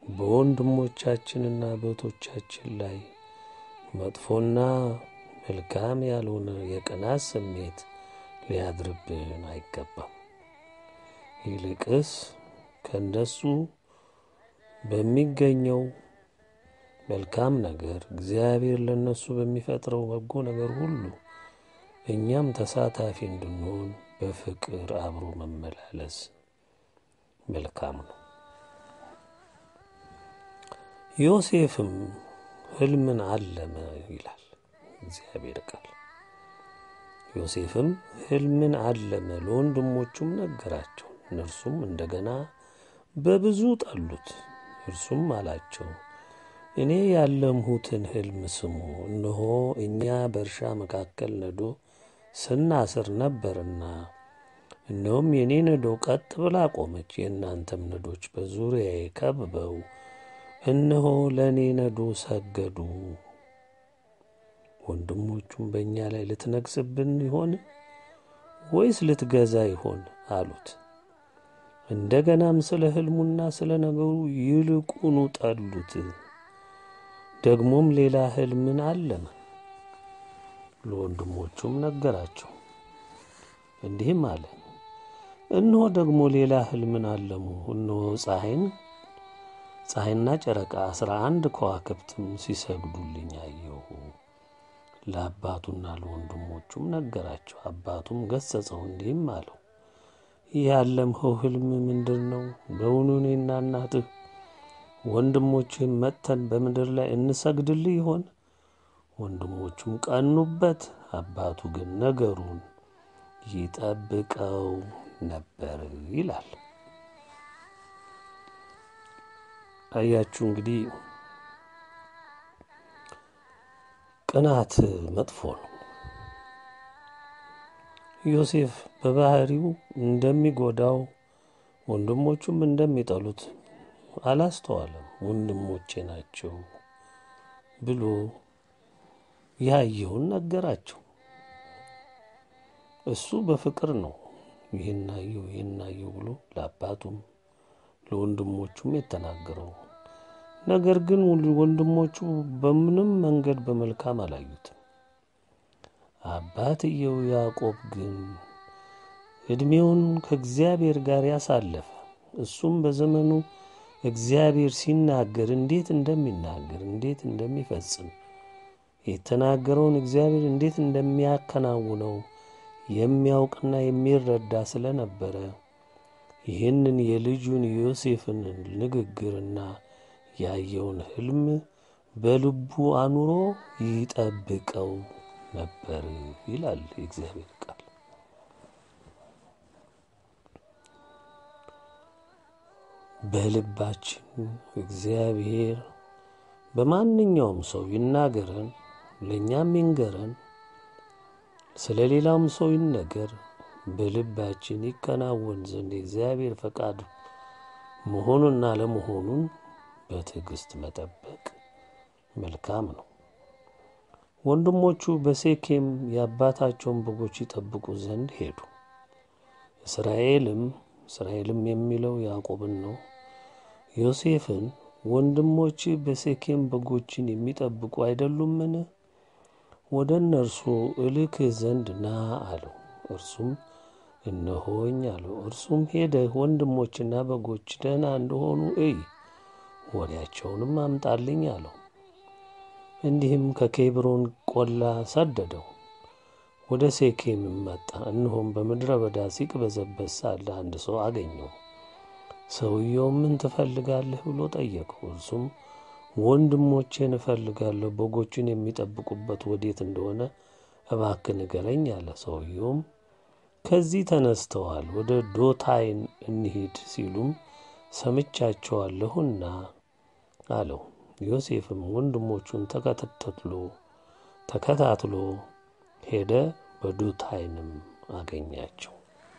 በወንድሞቻችንና በእህቶቻችን ላይ መጥፎና መልካም ያልሆነ የቅናት ስሜት ሊያድርብን አይገባም። ይልቅስ ከእነሱ በሚገኘው መልካም ነገር እግዚአብሔር ለእነሱ በሚፈጥረው በጎ ነገር ሁሉ እኛም ተሳታፊ እንድንሆን በፍቅር አብሮ መመላለስ መልካም ነው። ዮሴፍም ሕልምን አለመ ይላል እግዚአብሔር ቃል። ዮሴፍም ሕልምን አለመ፣ ለወንድሞቹም ነገራቸው። እነርሱም እንደገና በብዙ ጠሉት። እርሱም አላቸው እኔ ያለምሁትን ሕልም ስሙ። እነሆ እኛ በእርሻ መካከል ነዶ ስናስር ነበርና፣ እነሆም የእኔ ነዶ ቀጥ ብላ ቆመች፣ የእናንተም ነዶች በዙሪያዬ ከብበው እነሆ ለእኔ ነዶ ሰገዱ። ወንድሞቹም በእኛ ላይ ልትነግስብን ይሆን ወይስ ልትገዛ ይሆን አሉት። እንደገናም ስለ ሕልሙና ስለ ነገሩ ይልቁኑ ጠሉት። ደግሞም ሌላ ሕልምን አለመ፣ ለወንድሞቹም ነገራቸው። እንዲህም አለ፣ እነሆ ደግሞ ሌላ ሕልምን አለሙ። እነሆ ፀሐይን ፀሐይና ጨረቃ አስራ አንድ ከዋክብትም ሲሰግዱልኝ አየሁ። ለአባቱና ለወንድሞቹም ነገራቸው። አባቱም ገሠጸው፣ እንዲህም አለው ይህ ያለምኸው ሕልም ምንድር ነው? በውኑ እኔና እናትህ ወንድሞችህም መጥተን በምድር ላይ እንሰግድልህ ይሆን? ወንድሞቹም ቀኑበት። አባቱ ግን ነገሩን ይጠብቀው ነበር ይላል። አያችሁ እንግዲህ ቅናት መጥፎ ነው። ዮሴፍ በባህሪው እንደሚጎዳው ወንድሞቹም እንደሚጠሉት አላስተዋለም። ወንድሞቼ ናቸው ብሎ ያየውን ነገራቸው። እሱ በፍቅር ነው ይህን አየው ይህን አየው ብሎ ለአባቱም ለወንድሞቹም የተናገረው። ነገር ግን ወንድሞቹ በምንም መንገድ በመልካም አላዩትም። አባትየው ያዕቆብ ግን ዕድሜውን ከእግዚአብሔር ጋር ያሳለፈ እሱም በዘመኑ እግዚአብሔር ሲናገር እንዴት እንደሚናገር እንዴት እንደሚፈጽም የተናገረውን እግዚአብሔር እንዴት እንደሚያከናውነው የሚያውቅና የሚረዳ ስለነበረ ይህንን የልጁን ዮሴፍን ንግግርና ያየውን ሕልም በልቡ አኑሮ ይጠብቀው ነበር ይላል የእግዚአብሔር ቃል። በልባችን እግዚአብሔር በማንኛውም ሰው ይናገረን፣ ለእኛም ይንገረን፣ ስለ ሌላውም ሰው ይነገር፣ በልባችን ይከናወን ዘንድ የእግዚአብሔር ፈቃድ መሆኑና ለመሆኑን በትዕግስት መጠበቅ መልካም ነው። ወንድሞቹ በሴኬም የአባታቸውን በጎች ይጠብቁ ዘንድ ሄዱ። እስራኤልም እስራኤልም የሚለው ያዕቆብን ነው። ዮሴፍን ወንድሞች በሴኬም በጎችን የሚጠብቁ አይደሉምን? ወደ እነርሱ እልክህ ዘንድ ና አለው። እርሱም እነሆኝ አለው። እርሱም ሄደህ ወንድሞችና በጎች ደህና እንደሆኑ እይ፣ ወሬያቸውንም አምጣልኝ አለው። እንዲህም ከኬብሮን ቆላ ሰደደው። ወደ ሴኬምም መጣ። እነሆም በምድረ በዳ ሲቅበዘበዝ ሳለ አንድ ሰው አገኘው። ሰውየው ምን ትፈልጋለህ ብሎ ጠየቀው። እርሱም ወንድሞቼን እፈልጋለሁ፣ በጎችን የሚጠብቁበት ወዴት እንደሆነ እባክህ ንገረኝ አለ። ሰውየውም ከዚህ ተነስተዋል፣ ወደ ዶታይን እንሂድ ሲሉም ሰምቻቸዋለሁና አለው። ዮሴፍም ወንድሞቹን ተከታትሎ ተከታትሎ ሄደ፣ በዶታይንም አገኛቸው።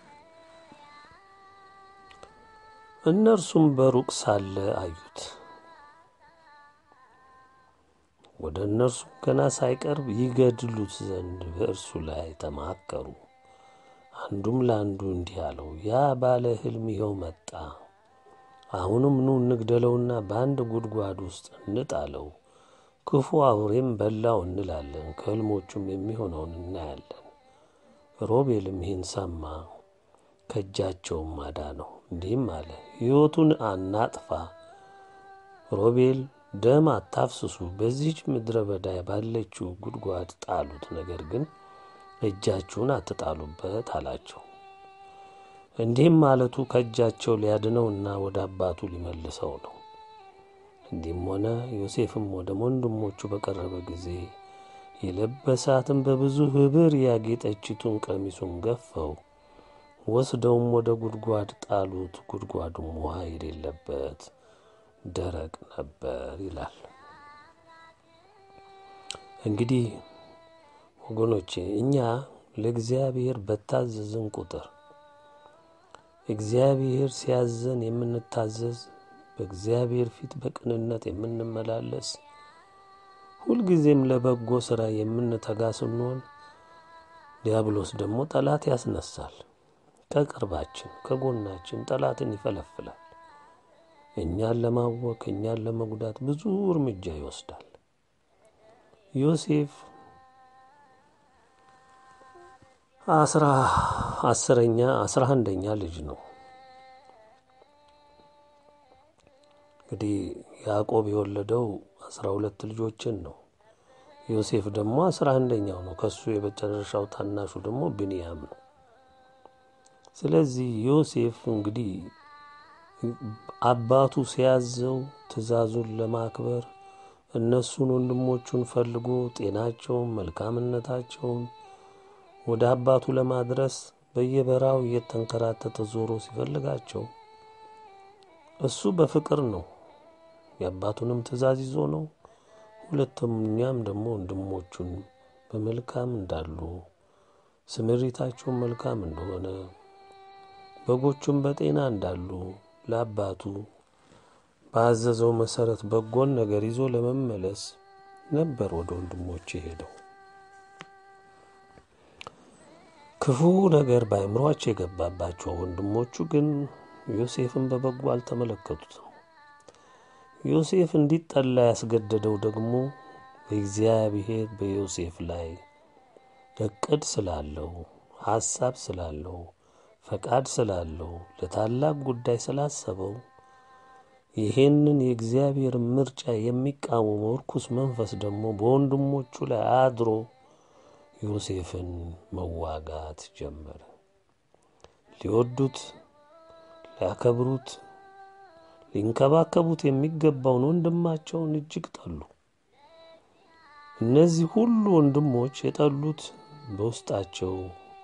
እነርሱም በሩቅ ሳለ አዩት። ወደ እነርሱም ገና ሳይቀርብ ይገድሉት ዘንድ በእርሱ ላይ ተማከሩ። አንዱም ለአንዱ እንዲህ አለው፣ ያ ባለ ሕልም ይኸው መጣ። አሁንም ኑ እንግደለውና በአንድ ጉድጓድ ውስጥ እንጣለው፣ ክፉ አውሬም በላው እንላለን፣ ከሕልሞቹም የሚሆነውን እናያለን። ሮቤልም ይህን ሰማ፣ ከእጃቸውም አዳነው፣ እንዲህም አለ፣ ሕይወቱን አናጥፋ። ሮቤል ደም አታፍስሱ፣ በዚህች ምድረ በዳ ባለችው ጉድጓድ ጣሉት፣ ነገር ግን እጃችሁን አትጣሉበት አላቸው። እንዲህም ማለቱ ከእጃቸው ሊያድነውና ወደ አባቱ ሊመልሰው ነው። እንዲህም ሆነ። ዮሴፍም ወደ ወንድሞቹ በቀረበ ጊዜ የለበሳትን በብዙ ኅብር ያጌጠችቱን ቀሚሱን ገፈው ወስደውም ወደ ጉድጓድ ጣሉት። ጉድጓዱም ውሃ የሌለበት ደረቅ ነበር ይላል። እንግዲህ ወገኖቼ እኛ ለእግዚአብሔር በታዘዝን ቁጥር እግዚአብሔር ሲያዘን የምንታዘዝ በእግዚአብሔር ፊት በቅንነት የምንመላለስ ሁልጊዜም ለበጎ ሥራ የምንተጋ ስንሆን ዲያብሎስ ደግሞ ጠላት ያስነሳል። ከቅርባችን ከጎናችን ጠላትን ይፈለፍላል። እኛን ለማወክ እኛን ለመጉዳት ብዙ እርምጃ ይወስዳል። ዮሴፍ አስራ አስረኛ አስራ አንደኛ ልጅ ነው። እንግዲህ ያዕቆብ የወለደው አስራ ሁለት ልጆችን ነው። ዮሴፍ ደግሞ አስራ አንደኛው ነው። ከሱ የመጨረሻው ታናሹ ደግሞ ብንያም ነው። ስለዚህ ዮሴፍ እንግዲህ አባቱ ሲያዘው ትእዛዙን ለማክበር እነሱን ወንድሞቹን ፈልጎ ጤናቸውን፣ መልካምነታቸውን ወደ አባቱ ለማድረስ በየበራው እየተንከራተተ ዞሮ ሲፈልጋቸው እሱ በፍቅር ነው የአባቱንም ትእዛዝ ይዞ ነው። ሁለተኛም ደግሞ ወንድሞቹን በመልካም እንዳሉ ስምሪታቸውን መልካም እንደሆነ በጎቹም በጤና እንዳሉ ለአባቱ ባዘዘው መሰረት በጎን ነገር ይዞ ለመመለስ ነበር ወደ ወንድሞቹ ሄደው። ክፉ ነገር በአእምሯቸው የገባባቸው ወንድሞቹ ግን ዮሴፍን በበጎ አልተመለከቱትም። ዮሴፍ እንዲጠላ ያስገደደው ደግሞ እግዚአብሔር በዮሴፍ ላይ እቅድ ስላለው፣ ሐሳብ ስላለው፣ ፈቃድ ስላለው፣ ለታላቅ ጉዳይ ስላሰበው ይሄንን የእግዚአብሔር ምርጫ የሚቃወመው ርኩስ መንፈስ ደግሞ በወንድሞቹ ላይ አድሮ ዮሴፍን መዋጋት ጀመረ። ሊወዱት፣ ሊያከብሩት፣ ሊንከባከቡት የሚገባውን ወንድማቸውን እጅግ ጠሉ። እነዚህ ሁሉ ወንድሞች የጠሉት በውስጣቸው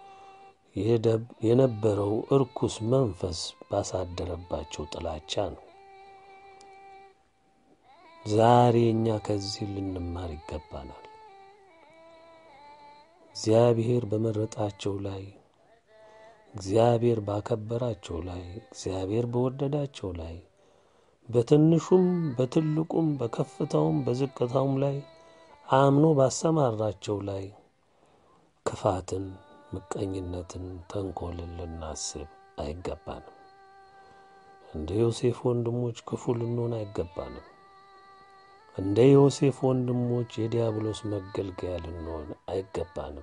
የነበረው እርኩስ መንፈስ ባሳደረባቸው ጥላቻ ነው። ዛሬ እኛ ከዚህ ልንማር ይገባናል። እግዚአብሔር በመረጣቸው ላይ፣ እግዚአብሔር ባከበራቸው ላይ፣ እግዚአብሔር በወደዳቸው ላይ በትንሹም በትልቁም በከፍታውም በዝቅታውም ላይ አምኖ ባሰማራቸው ላይ ክፋትን፣ ምቀኝነትን፣ ተንኮልን ልናስብ አይገባንም። እንደ ዮሴፍ ወንድሞች ክፉ ልንሆን አይገባንም። እንደ ዮሴፍ ወንድሞች የዲያብሎስ መገልገያ ልንሆን አይገባንም።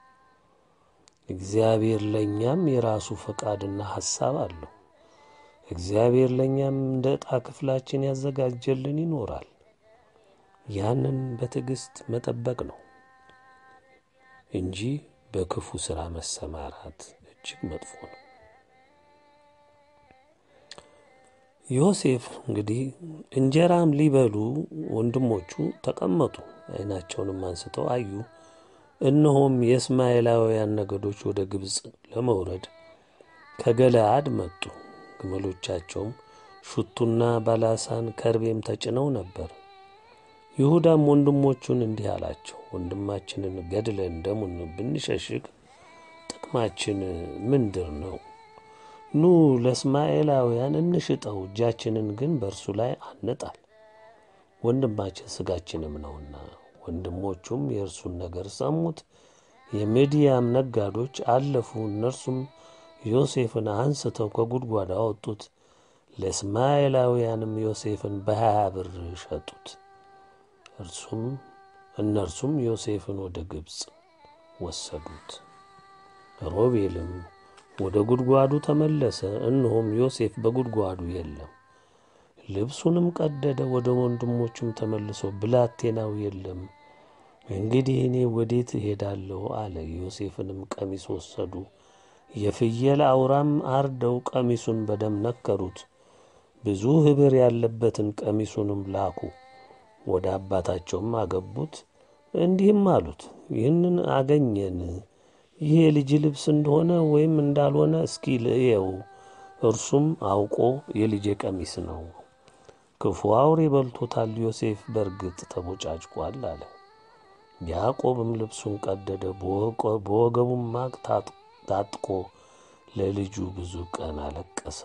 እግዚአብሔር ለእኛም የራሱ ፈቃድና ሐሳብ አለው። እግዚአብሔር ለእኛም እንደ ዕጣ ክፍላችን ያዘጋጀልን ይኖራል። ያንን በትዕግሥት መጠበቅ ነው እንጂ በክፉ ሥራ መሰማራት እጅግ መጥፎ ነው። ዮሴፍ እንግዲህ እንጀራም ሊበሉ ወንድሞቹ ተቀመጡ። ዓይናቸውንም አንስተው አዩ፣ እነሆም የእስማኤላውያን ነገዶች ወደ ግብፅ ለመውረድ ከገለአድ መጡ። ግመሎቻቸውም ሹቱና ባላሳን ከርቤም ተጭነው ነበር። ይሁዳም ወንድሞቹን እንዲህ አላቸው፣ ወንድማችንን ገድለን ደሙን ብንሸሽግ ጥቅማችን ምንድር ነው? ኑ ለእስማኤላውያን እንሽጠው፣ እጃችንን ግን በእርሱ ላይ አንጣል፣ ወንድማችን ሥጋችንም ነውና። ወንድሞቹም የእርሱን ነገር ሰሙት። የምድያም ነጋዶች አለፉ። እነርሱም ዮሴፍን አንስተው ከጉድጓድ አወጡት፣ ለእስማኤላውያንም ዮሴፍን በሀያ ብር ሸጡት። እርሱም እነርሱም ዮሴፍን ወደ ግብፅ ወሰዱት። ሮቤልም ወደ ጉድጓዱ ተመለሰ፣ እነሆም ዮሴፍ በጉድጓዱ የለም። ልብሱንም ቀደደ፣ ወደ ወንድሞቹም ተመልሶ ብላቴናው የለም፣ እንግዲህ እኔ ወዴት እሄዳለሁ አለ። ዮሴፍንም ቀሚስ ወሰዱ፣ የፍየል አውራም አርደው ቀሚሱን በደም ነከሩት፣ ብዙ ኅብር ያለበትን ቀሚሱንም ላኩ። ወደ አባታቸውም አገቡት፣ እንዲህም አሉት፣ ይህንን አገኘን ይህ የልጅ ልብስ እንደሆነ ወይም እንዳልሆነ እስኪ ልእየው። እርሱም አውቆ የልጄ ቀሚስ ነው፣ ክፉ አውሬ በልቶታል፣ ዮሴፍ በእርግጥ ተቦጫጭቋል አለ። ያዕቆብም ልብሱን ቀደደ፣ በወገቡም ማቅ ታጥቆ ለልጁ ብዙ ቀን አለቀሰ።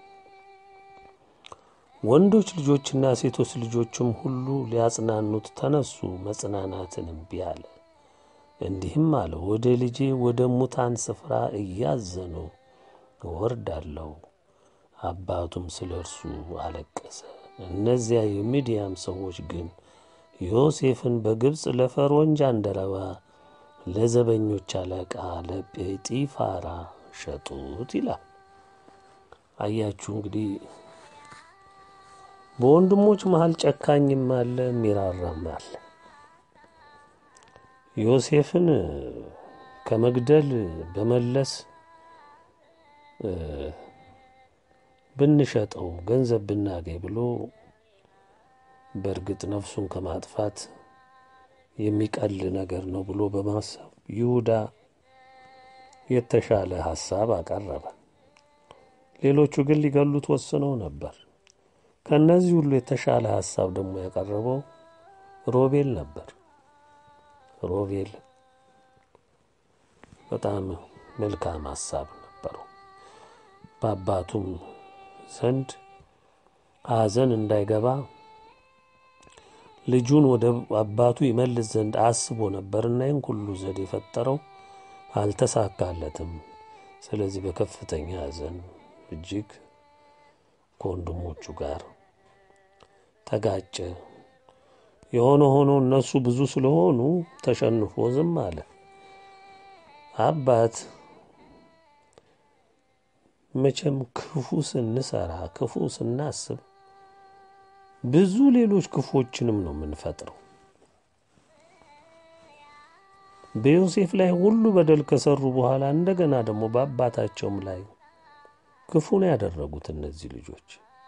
ወንዶች ልጆችና ሴቶች ልጆችም ሁሉ ሊያጽናኑት ተነሱ፣ መጽናናትን እምቢ አለ። እንዲህም አለ፣ ወደ ልጄ ወደ ሙታን ስፍራ እያዘኑ እወርዳለሁ። አባቱም ስለ እርሱ አለቀሰ። እነዚያ የሚዲያም ሰዎች ግን ዮሴፍን በግብፅ ለፈርዖን ጃንደረባ ለዘበኞች አለቃ ለጴጢፋራ ሸጡት ይላል። አያችሁ እንግዲህ በወንድሞች መሃል ጨካኝም አለ፣ ሚራራም አለ። ዮሴፍን ከመግደል በመለስ ብንሸጠው ገንዘብ ብናገኝ ብሎ በእርግጥ ነፍሱን ከማጥፋት የሚቀል ነገር ነው ብሎ በማሰብ ይሁዳ የተሻለ ሐሳብ አቀረበ። ሌሎቹ ግን ሊገሉት ወስነው ነበር። ከእነዚህ ሁሉ የተሻለ ሐሳብ ደግሞ ያቀረበው ሮቤል ነበር። ሮቤል በጣም መልካም ሐሳብ ነበረው። በአባቱም ዘንድ ሐዘን እንዳይገባ ልጁን ወደ አባቱ ይመልስ ዘንድ አስቦ ነበርና ይህን ሁሉ ዘዴ የፈጠረው አልተሳካለትም። ስለዚህ በከፍተኛ ሐዘን እጅግ ከወንድሞቹ ጋር ተጋጨ። የሆነ ሆኖ እነሱ ብዙ ስለሆኑ ተሸንፎ ዝም አለ። አባት መቼም ክፉ ስንሰራ ክፉ ስናስብ ብዙ ሌሎች ክፎችንም ነው የምንፈጥረው። በዮሴፍ ላይ ሁሉ በደል ከሰሩ በኋላ እንደገና ደግሞ በአባታቸውም ላይ ክፉ ነው ያደረጉት። እነዚህ ልጆች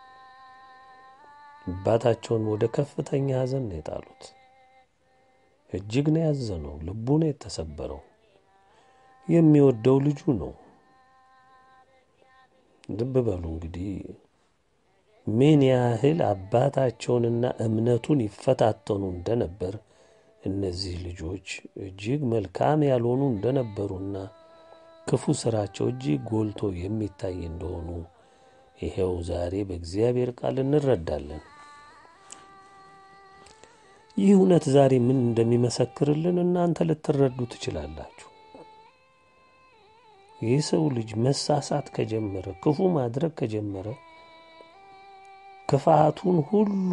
አባታቸውን ወደ ከፍተኛ ሐዘን ነው የጣሉት። እጅግ ነው ያዘነው፣ ልቡ ነው የተሰበረው። የሚወደው ልጁ ነው። ልብ በሉ እንግዲህ ምን ያህል አባታቸውንና እምነቱን ይፈታተኑ እንደነበር እነዚህ ልጆች እጅግ መልካም ያልሆኑ እንደነበሩና ክፉ ስራቸው እጅግ ጎልቶ የሚታይ እንደሆኑ ይሄው ዛሬ በእግዚአብሔር ቃል እንረዳለን። ይህ እውነት ዛሬ ምን እንደሚመሰክርልን እናንተ ልትረዱ ትችላላችሁ። ይህ ሰው ልጅ መሳሳት ከጀመረ ክፉ ማድረግ ከጀመረ ክፋቱን ሁሉ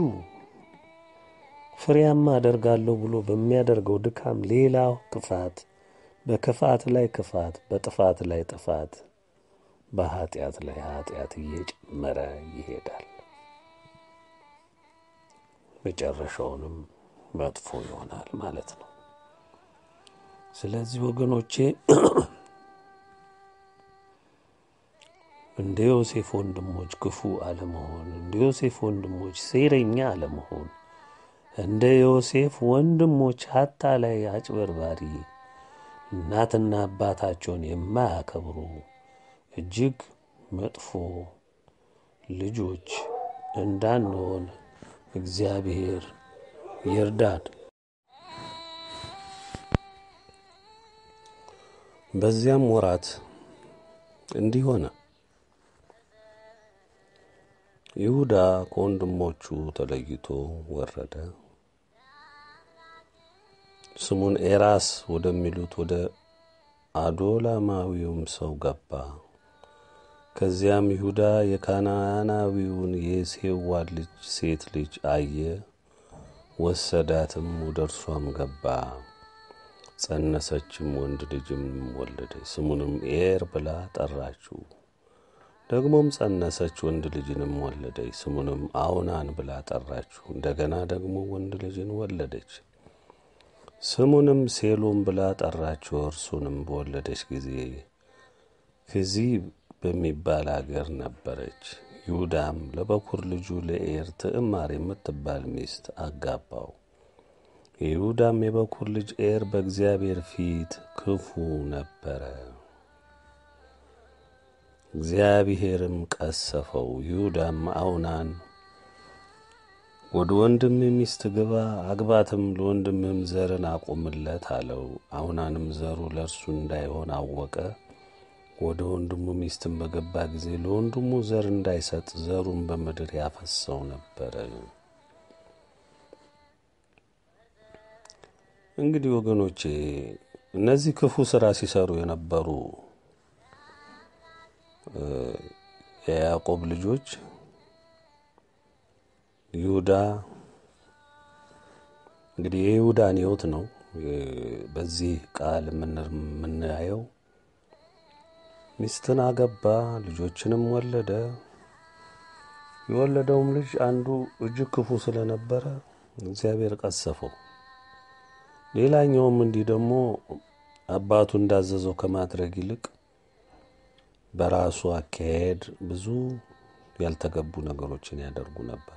ፍሬያማ አደርጋለሁ ብሎ በሚያደርገው ድካም ሌላ ክፋት፣ በክፋት ላይ ክፋት፣ በጥፋት ላይ ጥፋት፣ በኃጢአት ላይ ኃጢአት እየጨመረ ይሄዳል። መጨረሻውንም መጥፎ ይሆናል ማለት ነው። ስለዚህ ወገኖቼ እንደ ዮሴፍ ወንድሞች ክፉ አለመሆን፣ እንደ ዮሴፍ ወንድሞች ሴረኛ አለመሆን፣ እንደ ዮሴፍ ወንድሞች አታላይ፣ አጭበርባሪ፣ እናትና አባታቸውን የማያከብሩ እጅግ መጥፎ ልጆች እንዳንሆን እግዚአብሔር ይርዳን። በዚያም ወራት እንዲህ ሆነ። ይሁዳ ከወንድሞቹ ተለይቶ ወረደ። ስሙን ኤራስ ወደሚሉት ወደ አዶላማዊውም ሰው ገባ። ከዚያም ይሁዳ የካናናዊውን የሴዋን ልጅ ሴት ልጅ አየ፣ ወሰዳትም፣ ወደ እርሷም ገባ። ጸነሰችም፣ ወንድ ልጅም ወለደች። ስሙንም ኤር ብላ ጠራችው። ደግሞም ጸነሰች፣ ወንድ ልጅንም ወለደች። ስሙንም አውናን ብላ ጠራችው። እንደገና ደግሞ ወንድ ልጅን ወለደች። ስሙንም ሴሎም ብላ ጠራችው። እርሱንም በወለደች ጊዜ ከዚህ በሚባል አገር ነበረች። ይሁዳም ለበኩር ልጁ ለኤር ትዕማር የምትባል ሚስት አጋባው። የይሁዳም የበኩር ልጅ ኤር በእግዚአብሔር ፊት ክፉ ነበረ። እግዚአብሔርም ቀሰፈው። ይሁዳም አውናን ወደ ወንድም ሚስት ግባ አግባትም፣ ለወንድምህም ዘርን አቁምለት አለው። አውናንም ዘሩ ለእርሱ እንዳይሆን አወቀ። ወደ ወንድሙ ሚስትን በገባ ጊዜ ለወንድሙ ዘር እንዳይሰጥ ዘሩን በምድር ያፈሰው ነበረ። እንግዲህ ወገኖቼ እነዚህ ክፉ ስራ ሲሰሩ የነበሩ የያዕቆብ ልጆች ይሁዳ እንግዲህ የይሁዳን ሕይወት ነው በዚህ ቃል የምናየው። ሚስትን አገባ፣ ልጆችንም ወለደ። የወለደውም ልጅ አንዱ እጅግ ክፉ ስለነበረ እግዚአብሔር ቀሰፈው። ሌላኛውም እንዲህ ደግሞ አባቱ እንዳዘዘው ከማድረግ ይልቅ በራሱ አካሄድ ብዙ ያልተገቡ ነገሮችን ያደርጉ ነበር።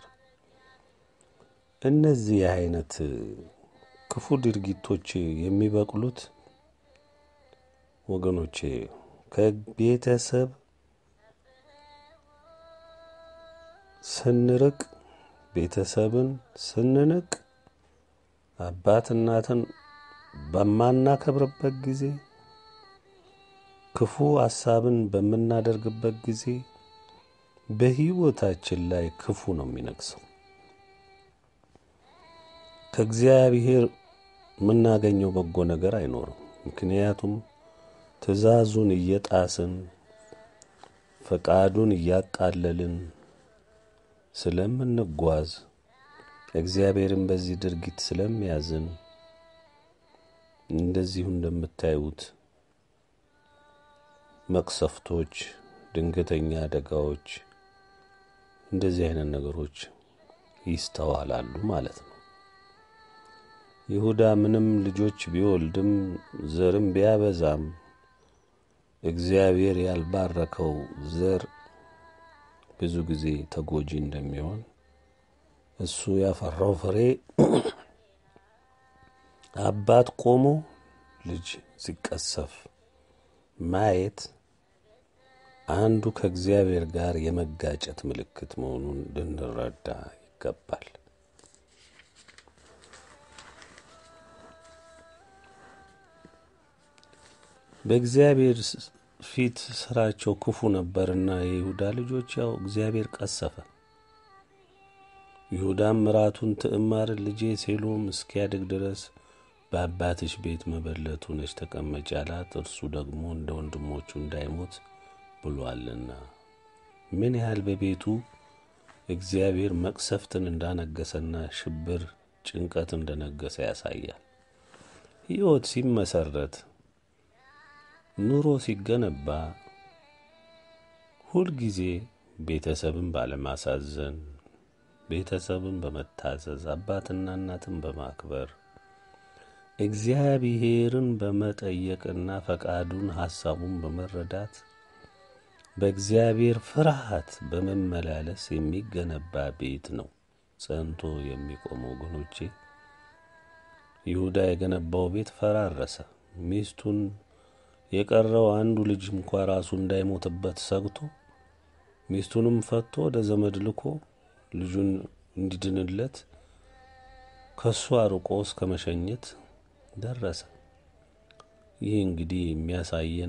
እነዚህ አይነት ክፉ ድርጊቶች የሚበቅሉት ወገኖቼ ከቤተሰብ ስንርቅ፣ ቤተሰብን ስንንቅ፣ አባት እናትን በማናከብርበት ጊዜ፣ ክፉ ሀሳብን በምናደርግበት ጊዜ በሕይወታችን ላይ ክፉ ነው የሚነግሰው። ከእግዚአብሔር የምናገኘው በጎ ነገር አይኖርም። ምክንያቱም ትእዛዙን እየጣስን ፈቃዱን እያቃለልን ስለምንጓዝ እግዚአብሔርን በዚህ ድርጊት ስለሚያዝን እንደዚሁ እንደምታዩት መቅሰፍቶች፣ ድንገተኛ አደጋዎች፣ እንደዚህ አይነት ነገሮች ይስተዋላሉ ማለት ነው። ይሁዳ ምንም ልጆች ቢወልድም ዘርም ቢያበዛም እግዚአብሔር ያልባረከው ዘር ብዙ ጊዜ ተጎጂ እንደሚሆን እሱ ያፈራው ፍሬ አባት ቆሞ ልጅ ሲቀሰፍ ማየት አንዱ ከእግዚአብሔር ጋር የመጋጨት ምልክት መሆኑን ልንረዳ ይገባል። በእግዚአብሔር ፊት ስራቸው ክፉ ነበርና የይሁዳ ልጆች ያው እግዚአብሔር ቀሰፈ። ይሁዳም ምራቱን ትዕማርን ልጄ ሴሎም እስኪያድግ ድረስ በአባትሽ ቤት መበለት ሆነች ተቀመጭ አላት። እርሱ ደግሞ እንደ ወንድሞቹ እንዳይሞት ብሏልና ምን ያህል በቤቱ እግዚአብሔር መቅሰፍትን እንዳነገሰና ሽብር፣ ጭንቀት እንደነገሰ ያሳያል። ሕይወት ሲመሰረት ኑሮ ሲገነባ ሁልጊዜ ቤተሰብን ባለማሳዘን፣ ቤተሰብን በመታዘዝ፣ አባትና እናትን በማክበር እግዚአብሔርን በመጠየቅና ፈቃዱን ሐሳቡን በመረዳት በእግዚአብሔር ፍርሃት በመመላለስ የሚገነባ ቤት ነው ጸንቶ የሚቆመው። ወገኖቼ ይሁዳ የገነባው ቤት ፈራረሰ። ሚስቱን የቀረው አንዱ ልጅ እንኳ ራሱ እንዳይሞትበት ሰግቶ ሚስቱንም ፈቶ ወደ ዘመድ ልኮ ልጁን እንዲድንለት ከሱ አርቆ እስከ መሸኘት ደረሰ። ይህ እንግዲህ የሚያሳየን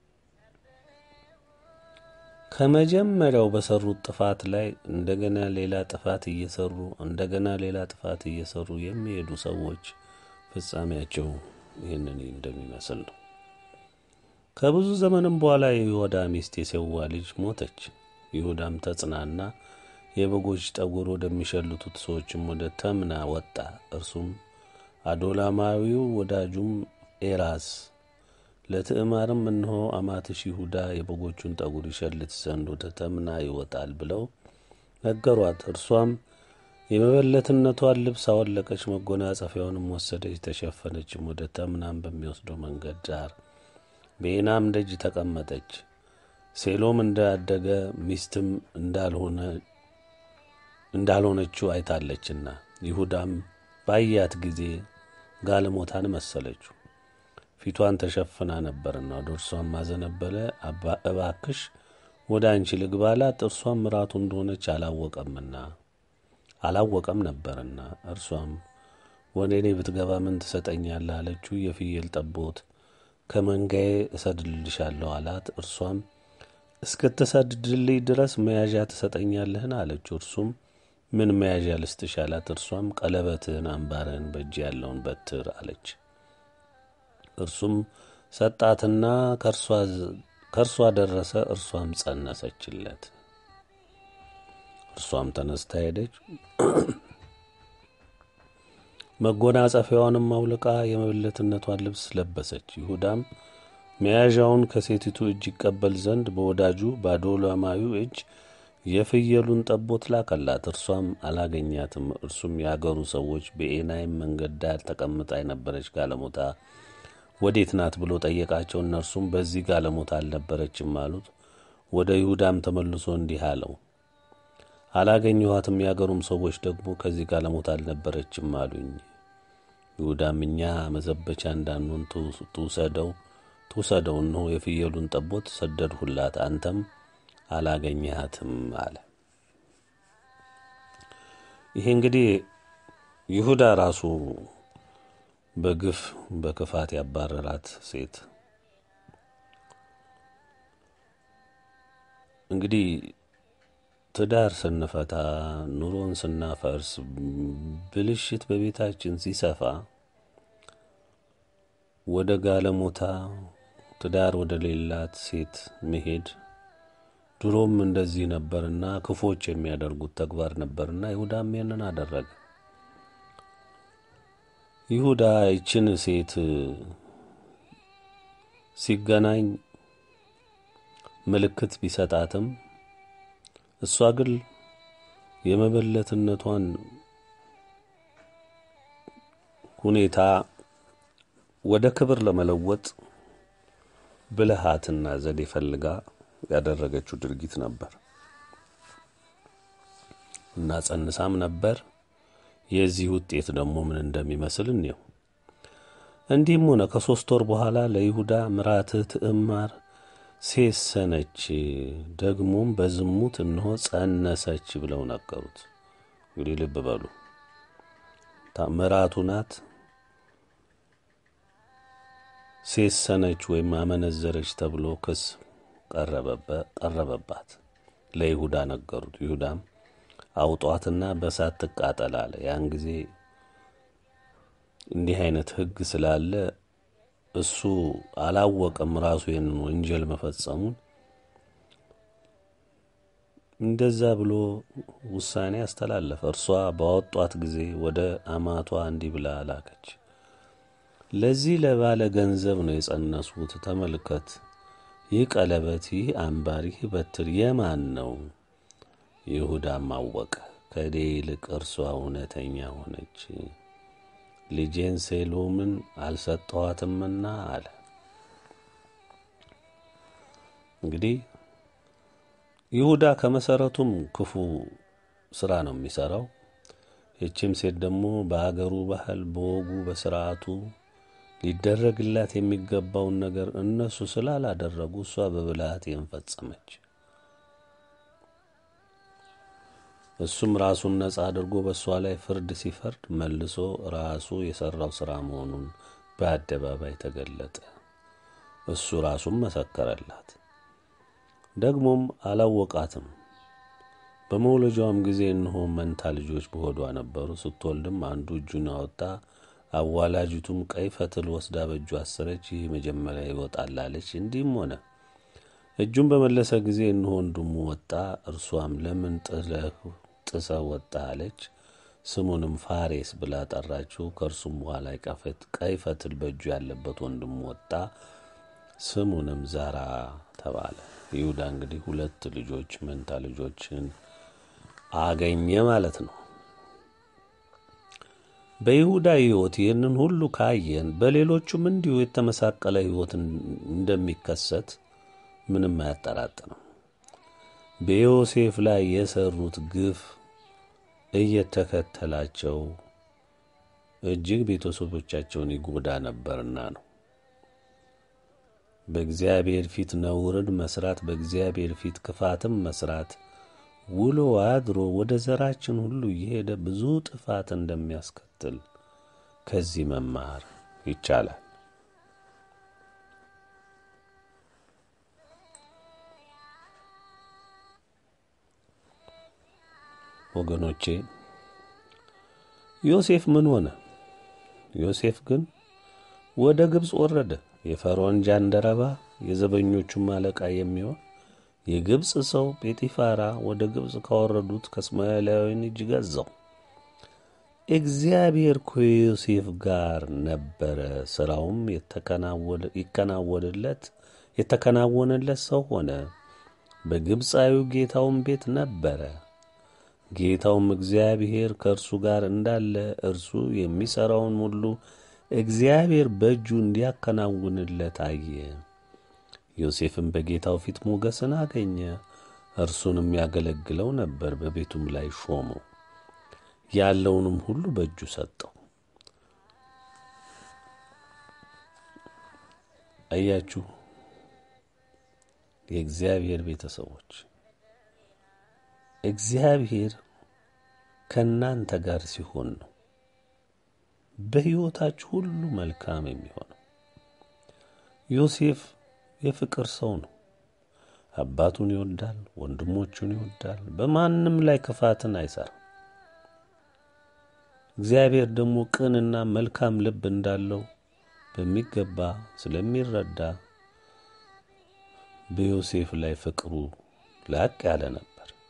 ከመጀመሪያው በሰሩት ጥፋት ላይ እንደገና ሌላ ጥፋት እየሰሩ እንደገና ሌላ ጥፋት እየሰሩ የሚሄዱ ሰዎች ፍጻሜያቸው ይህንን እንደሚመስል ነው። ከብዙ ዘመንም በኋላ የይሁዳ ሚስት የሴዋ ልጅ ሞተች። ይሁዳም ተጽናና የበጎች ጠጉር ወደሚሸልቱት ሰዎችም ወደ ተምና ወጣ። እርሱም አዶላማዊው ወዳጁም ኤራስ ለትዕማርም እነሆ አማትሽ ይሁዳ የበጎቹን ጠጉር ይሸልት ዘንድ ወደ ተምና ይወጣል ብለው ነገሯት። እርሷም የመበለትነቷን ልብስ አወለቀች፣ መጎናጸፊያውንም ወሰደች፣ ተሸፈነችም። ወደ ተምናም በሚወስደው መንገድ ዳር በኤናም ደጅ ተቀመጠች። ሴሎም እንዳደገ ሚስትም እንዳልሆነ እንዳልሆነችው አይታለችና። ይሁዳም ባያት ጊዜ ጋለሞታን መሰለችው፣ ፊቷን ተሸፍና ነበርና። ወደ እርሷም አዘነበለ። እባክሽ ወደ አንቺ ልግባ አላት። እርሷም ምራቱ እንደሆነች አላወቀምና አላወቀም ነበርና። እርሷም ወደ እኔ ብትገባ ምን ትሰጠኛለህ አለችው። የፍየል ጠቦት ከመንጋዬ እሰድልልሻለሁ አላት። እርሷም እስክትሰድድልኝ ድረስ መያዣ ትሰጠኛለህን አለችው። እርሱም ምን መያዣ ልስጥሽ አላት። እርሷም ቀለበትህን፣ አምባርህን፣ በእጅ ያለውን በትር አለች። እርሱም ሰጣትና ከእርሷ ደረሰ። እርሷም ጸነሰችለት። እርሷም ተነስታ ሄደች። መጎናጸፊያዋንም አውልቃ የመበለትነቷን ልብስ ለበሰች። ይሁዳም መያዣውን ከሴቲቱ እጅ ይቀበል ዘንድ በወዳጁ በአዶላማዊው እጅ የፍየሉን ጠቦት ላከላት። እርሷም አላገኛትም። እርሱም የአገሩ ሰዎች በኤናይም መንገድ ዳር ተቀምጣ የነበረች ጋለሞታ ወዴት ናት ብሎ ጠየቃቸው። እነርሱም በዚህ ጋለሞታ አልነበረችም አሉት። ወደ ይሁዳም ተመልሶ እንዲህ አለው፣ አላገኘኋትም። የአገሩም ሰዎች ደግሞ ከዚህ ጋለሞታ አልነበረችም አሉኝ። ይሁዳም እኛ መዘበቻ እንዳንሆን ትውሰደው ትውሰደው፣ እነሆ የፍየሉን ጠቦት ሰደድሁላት፣ አንተም አላገኘሃትም አለ። ይሄ እንግዲህ ይሁዳ ራሱ በግፍ በክፋት ያባረራት ሴት እንግዲህ ትዳር ስንፈታ ኑሮን ስናፈርስ ብልሽት በቤታችን ሲሰፋ ወደ ጋለሞታ ትዳር ወደ ሌላት ሴት መሄድ ድሮም እንደዚህ ነበርና ክፎች የሚያደርጉት ተግባር ነበርና ይሁዳም ይህንን አደረገ። ይሁዳ ይችን ሴት ሲገናኝ ምልክት ቢሰጣትም እሷ ግን የመበለትነቷን ሁኔታ ወደ ክብር ለመለወጥ ብልሃትና ዘዴ ፈልጋ ያደረገችው ድርጊት ነበር እና ጸንሳም ነበር። የዚህ ውጤት ደግሞ ምን እንደሚመስል እንየው። እንዲህም ሆነ ከሦስት ወር በኋላ ለይሁዳ ምራትህ ትዕማር ሴሰነች፣ ደግሞም በዝሙት እነሆ ጸነሰች ብለው ነገሩት። እንግዲህ ልብ በሉ ምራቱ ናት። ሴሰነች ወይም አመነዘረች ተብሎ ክስ ቀረበባት። ለይሁዳ ነገሩት። ይሁዳም አውጧትና በሳት ትቃጠል አለ። ያን ጊዜ እንዲህ አይነት ሕግ ስላለ እሱ አላወቀም ራሱ ይህንን ወንጀል መፈጸሙን። እንደዛ ብሎ ውሳኔ አስተላለፈ። እርሷ ባወጧት ጊዜ ወደ አማቷ እንዲህ ብላ ላከች። ለዚህ ለባለ ገንዘብ ነው የጸነስሁት። ተመልከት፣ ይህ ቀለበት፣ ይህ አምባር፣ ይህ በትር የማን ነው? ይሁዳም አወቀ። ከእኔ ይልቅ እርሷ እውነተኛ ሆነች፣ ልጄን ሴሎምን አልሰጠኋትምና አለ። እንግዲህ ይሁዳ ከመሰረቱም ክፉ ስራ ነው የሚሰራው። ይቺም ሴት ደግሞ በአገሩ ባህል፣ በወጉ፣ በስርዓቱ ሊደረግላት የሚገባውን ነገር እነሱ ስላላደረጉ እሷ በብልሃት ይህን ፈጸመች። እሱም ራሱን ነጻ አድርጎ በእሷ ላይ ፍርድ ሲፈርድ መልሶ ራሱ የሰራው ስራ መሆኑን በአደባባይ ተገለጠ። እሱ ራሱም መሰከረላት። ደግሞም አላወቃትም። በመውለጃዋም ጊዜ እነሆ መንታ ልጆች በሆዷ ነበሩ። ስትወልድም አንዱ እጁን አወጣ፣ አዋላጅቱም ቀይ ፈትል ወስዳ በእጁ አሰረች። ይህ መጀመሪያ ይወጣል አለች። እንዲህም ሆነ። እጁን በመለሰ ጊዜ እነሆ ወንድሙ ወጣ። እርሷም ለምን ጥለህ ጥሰህ ወጣ አለች። ስሙንም ፋሬስ ብላ ጠራችው። ከእርሱም በኋላ ቀይ ፈትል በእጁ ያለበት ወንድሙ ወጣ። ስሙንም ዛራ ተባለ። ይሁዳ እንግዲህ ሁለት ልጆች መንታ ልጆችን አገኘ ማለት ነው። በይሁዳ ሕይወት ይህንን ሁሉ ካየን በሌሎቹም እንዲሁ የተመሳቀለ ሕይወት እንደሚከሰት ምንም አያጠራጥርም። በዮሴፍ ላይ የሰሩት ግፍ እየተከተላቸው እጅግ ቤተሰቦቻቸውን ይጎዳ ነበርና ነው። በእግዚአብሔር ፊት ነውርን መስራት፣ በእግዚአብሔር ፊት ክፋትም መስራት ውሎ አድሮ ወደ ዘራችን ሁሉ እየሄደ ብዙ ጥፋት እንደሚያስከትል ከዚህ መማር ይቻላል። ወገኖቼ ዮሴፍ ምን ሆነ? ዮሴፍ ግን ወደ ግብፅ ወረደ። የፈርዖን ጃንደረባ የዘበኞቹም አለቃ የሚሆን የግብፅ ሰው ጴጢፋራ ወደ ግብፅ ካወረዱት ከእስማኤላውያን እጅ ገዛው። እግዚአብሔር ከዮሴፍ ጋር ነበረ። ሥራውም ይከናወንለት የተከናወነለት ሰው ሆነ። በግብፃዊው ጌታውም ቤት ነበረ። ጌታውም እግዚአብሔር ከእርሱ ጋር እንዳለ እርሱ የሚሠራውን ሁሉ እግዚአብሔር በእጁ እንዲያከናውንለት አየ። ዮሴፍም በጌታው ፊት ሞገስን አገኘ። እርሱንም ያገለግለው ነበር። በቤቱም ላይ ሾመው፣ ያለውንም ሁሉ በእጁ ሰጠው። አያችሁ፣ የእግዚአብሔር ቤተሰቦች እግዚአብሔር ከእናንተ ጋር ሲሆን ነው በሕይወታችሁ ሁሉ መልካም የሚሆነው። ዮሴፍ የፍቅር ሰው ነው። አባቱን ይወዳል፣ ወንድሞቹን ይወዳል። በማንም ላይ ክፋትን አይሰራም። እግዚአብሔር ደግሞ ቅንና መልካም ልብ እንዳለው በሚገባ ስለሚረዳ በዮሴፍ ላይ ፍቅሩ ላቅ ያለ ነበር።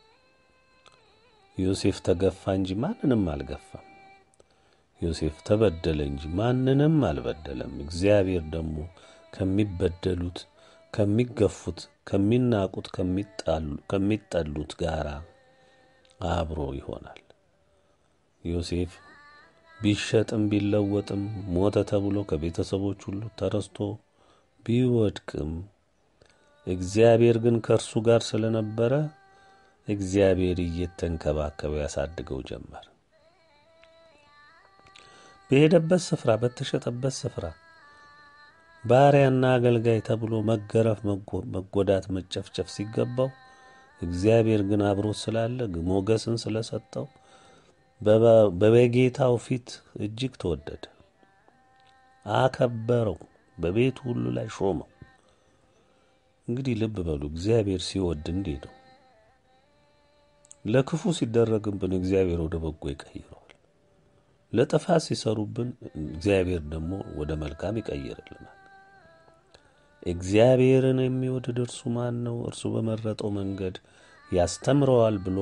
ዮሴፍ ተገፋ እንጂ ማንንም አልገፋም። ዮሴፍ ተበደለ እንጂ ማንንም አልበደለም። እግዚአብሔር ደግሞ ከሚበደሉት፣ ከሚገፉት፣ ከሚናቁት፣ ከሚጠሉት ጋር አብሮ ይሆናል። ዮሴፍ ቢሸጥም ቢለወጥም ሞተ ተብሎ ከቤተሰቦች ሁሉ ተረስቶ ቢወድቅም እግዚአብሔር ግን ከእርሱ ጋር ስለነበረ እግዚአብሔር እየተንከባከበ ያሳድገው ጀመር። በሄደበት ስፍራ በተሸጠበት ስፍራ ባሪያና አገልጋይ ተብሎ መገረፍ፣ መጎዳት፣ መጨፍጨፍ ሲገባው እግዚአብሔር ግን አብሮ ስላለ ሞገስን ስለሰጠው በጌታው ፊት እጅግ ተወደደ፣ አከበረው፣ በቤቱ ሁሉ ላይ ሾመው። እንግዲህ ልብ በሉ፣ እግዚአብሔር ሲወድ እንዲህ ነው። ለክፉ ሲደረግብን እግዚአብሔር ወደ በጎ ይቀይረዋል። ለጥፋት ሲሰሩብን እግዚአብሔር ደግሞ ወደ መልካም ይቀይርልናል። እግዚአብሔርን የሚወድድ እርሱ ማን ነው? እርሱ በመረጠው መንገድ ያስተምረዋል ብሎ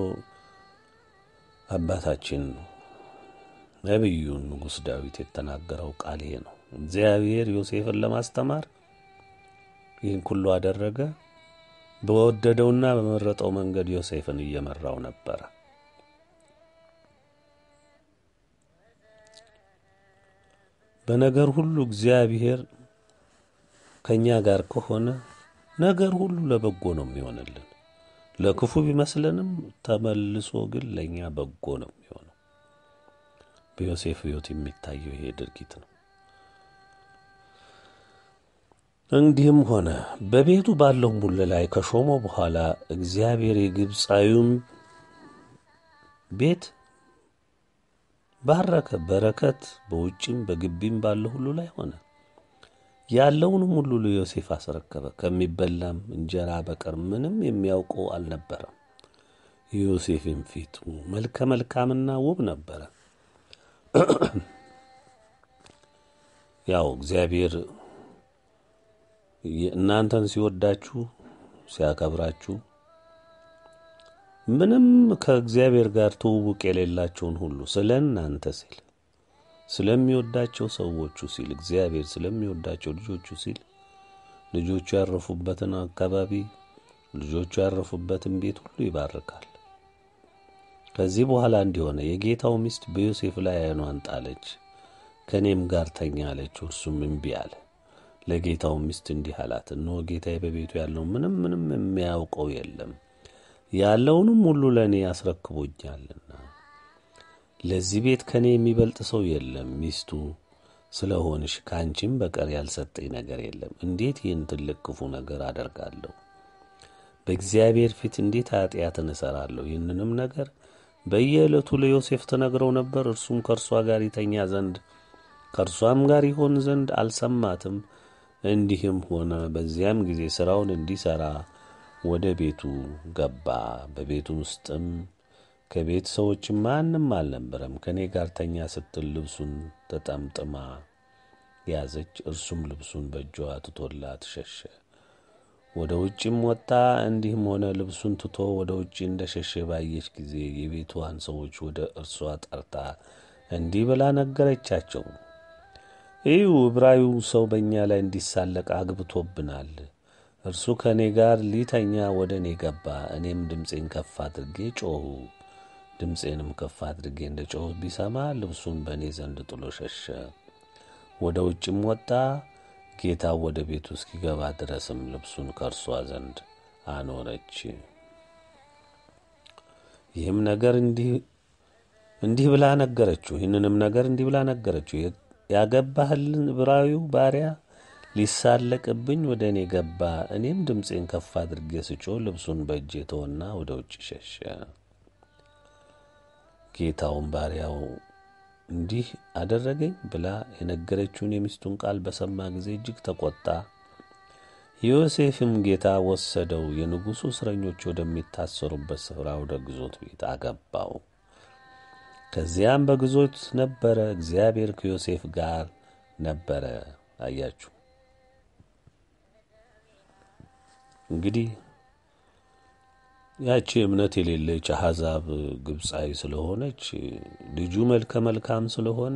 አባታችን ነቢዩ ንጉሥ ዳዊት የተናገረው ቃል ይሄ ነው። እግዚአብሔር ዮሴፍን ለማስተማር ይህን ሁሉ አደረገ። በወደደውና በመረጠው መንገድ ዮሴፍን እየመራው ነበረ። በነገር ሁሉ እግዚአብሔር ከእኛ ጋር ከሆነ ነገር ሁሉ ለበጎ ነው የሚሆንልን። ለክፉ ቢመስለንም ተመልሶ ግን ለእኛ በጎ ነው የሚሆነው። በዮሴፍ ሕይወት የሚታየው ይሄ ድርጊት ነው። እንዲህም ሆነ በቤቱ ባለው ሙሉ ላይ ከሾሞ በኋላ እግዚአብሔር የግብፃዊውን ቤት ባረከ። በረከት በውጭም በግቢም ባለው ሁሉ ላይ ሆነ። ያለውንም ሁሉ ለዮሴፍ አስረከበ። ከሚበላም እንጀራ በቀር ምንም የሚያውቀው አልነበረም። የዮሴፍም ፊቱ መልከ መልካምና ውብ ነበረ። ያው እግዚአብሔር እናንተን ሲወዳችሁ ሲያከብራችሁ ምንም ከእግዚአብሔር ጋር ትውውቅ የሌላቸውን ሁሉ ስለ እናንተ ሲል ስለሚወዳቸው ሰዎቹ ሲል እግዚአብሔር ስለሚወዳቸው ልጆቹ ሲል ልጆቹ ያረፉበትን አካባቢ ልጆቹ ያረፉበትን ቤት ሁሉ ይባርካል። ከዚህ በኋላ እንዲሆነ የጌታው ሚስት በዮሴፍ ላይ ዓይኗን ጣለች፣ ከእኔም ጋር ተኛ አለችው። እርሱም እምቢ አለ። ለጌታው ሚስት እንዲህ አላት፣ እነሆ ጌታዬ በቤቱ ያለው ምንም ምንም የሚያውቀው የለም ያለውንም ሁሉ ለእኔ ያስረክቦኛልና ለዚህ ቤት ከእኔ የሚበልጥ ሰው የለም። ሚስቱ ስለ ሆንሽ ከአንቺም በቀር ያልሰጠኝ ነገር የለም። እንዴት ይህን ትልቅ ክፉ ነገር አደርጋለሁ? በእግዚአብሔር ፊት እንዴት ኃጢአትን እሠራለሁ? ይህንንም ነገር በየዕለቱ ለዮሴፍ ተነግረው ነበር። እርሱም ከእርሷ ጋር ይተኛ ዘንድ ከእርሷም ጋር ይሆን ዘንድ አልሰማትም። እንዲህም ሆነ በዚያም ጊዜ ሥራውን እንዲሠራ ወደ ቤቱ ገባ። በቤቱ ውስጥም ከቤት ሰዎች ማንም አልነበረም። ከእኔ ጋር ተኛ ስትል ልብሱን ተጠምጥማ ያዘች። እርሱም ልብሱን በእጇ ትቶላት ሸሸ። ወደ ውጭም ወጣ። እንዲህም ሆነ ልብሱን ትቶ ወደ ውጭ እንደ ሸሸ ባየች ጊዜ የቤቷን ሰዎች ወደ እርሷ ጠርታ እንዲህ ብላ ነገረቻቸው። እዩ፣ ዕብራዊው ሰው በእኛ ላይ እንዲሳለቅ አግብቶብናል። እርሱ ከእኔ ጋር ሊተኛ ወደ እኔ ገባ። እኔም ድምፄን ከፍ አድርጌ ጮኹ። ድምፄንም ከፍ አድርጌ እንደ ጮኹ ቢሰማ ልብሱን በእኔ ዘንድ ጥሎ ሸሸ። ወደ ውጭም ወጣ። ጌታው ወደ ቤቱ እስኪገባ ድረስም ልብሱን ከእርሷ ዘንድ አኖረች። ይህም ነገር እንዲህ እንዲህ ብላ ነገረችው። ይህንንም ነገር እንዲህ ብላ ነገረችው። ያገባህልን ዕብራዊው ባሪያ ሊሳለቅብኝ ወደ እኔ ገባ። እኔም ድምፄን ከፍ አድርጌ ስጮህ ልብሱን በእጄ ተወና ወደ ውጭ ሸሸ። ጌታውን ባሪያው እንዲህ አደረገኝ ብላ የነገረችውን የሚስቱን ቃል በሰማ ጊዜ እጅግ ተቆጣ። ዮሴፍም ጌታ ወሰደው፣ የንጉሡ እስረኞች ወደሚታሰሩበት ስፍራ ወደ ግዞት ቤት አገባው። ከዚያም በግዞት ነበረ። እግዚአብሔር ከዮሴፍ ጋር ነበረ። አያችሁ እንግዲህ ያቺ እምነት የሌለች አሕዛብ ግብፃዊ ስለሆነች ልጁ መልከ መልካም ስለሆነ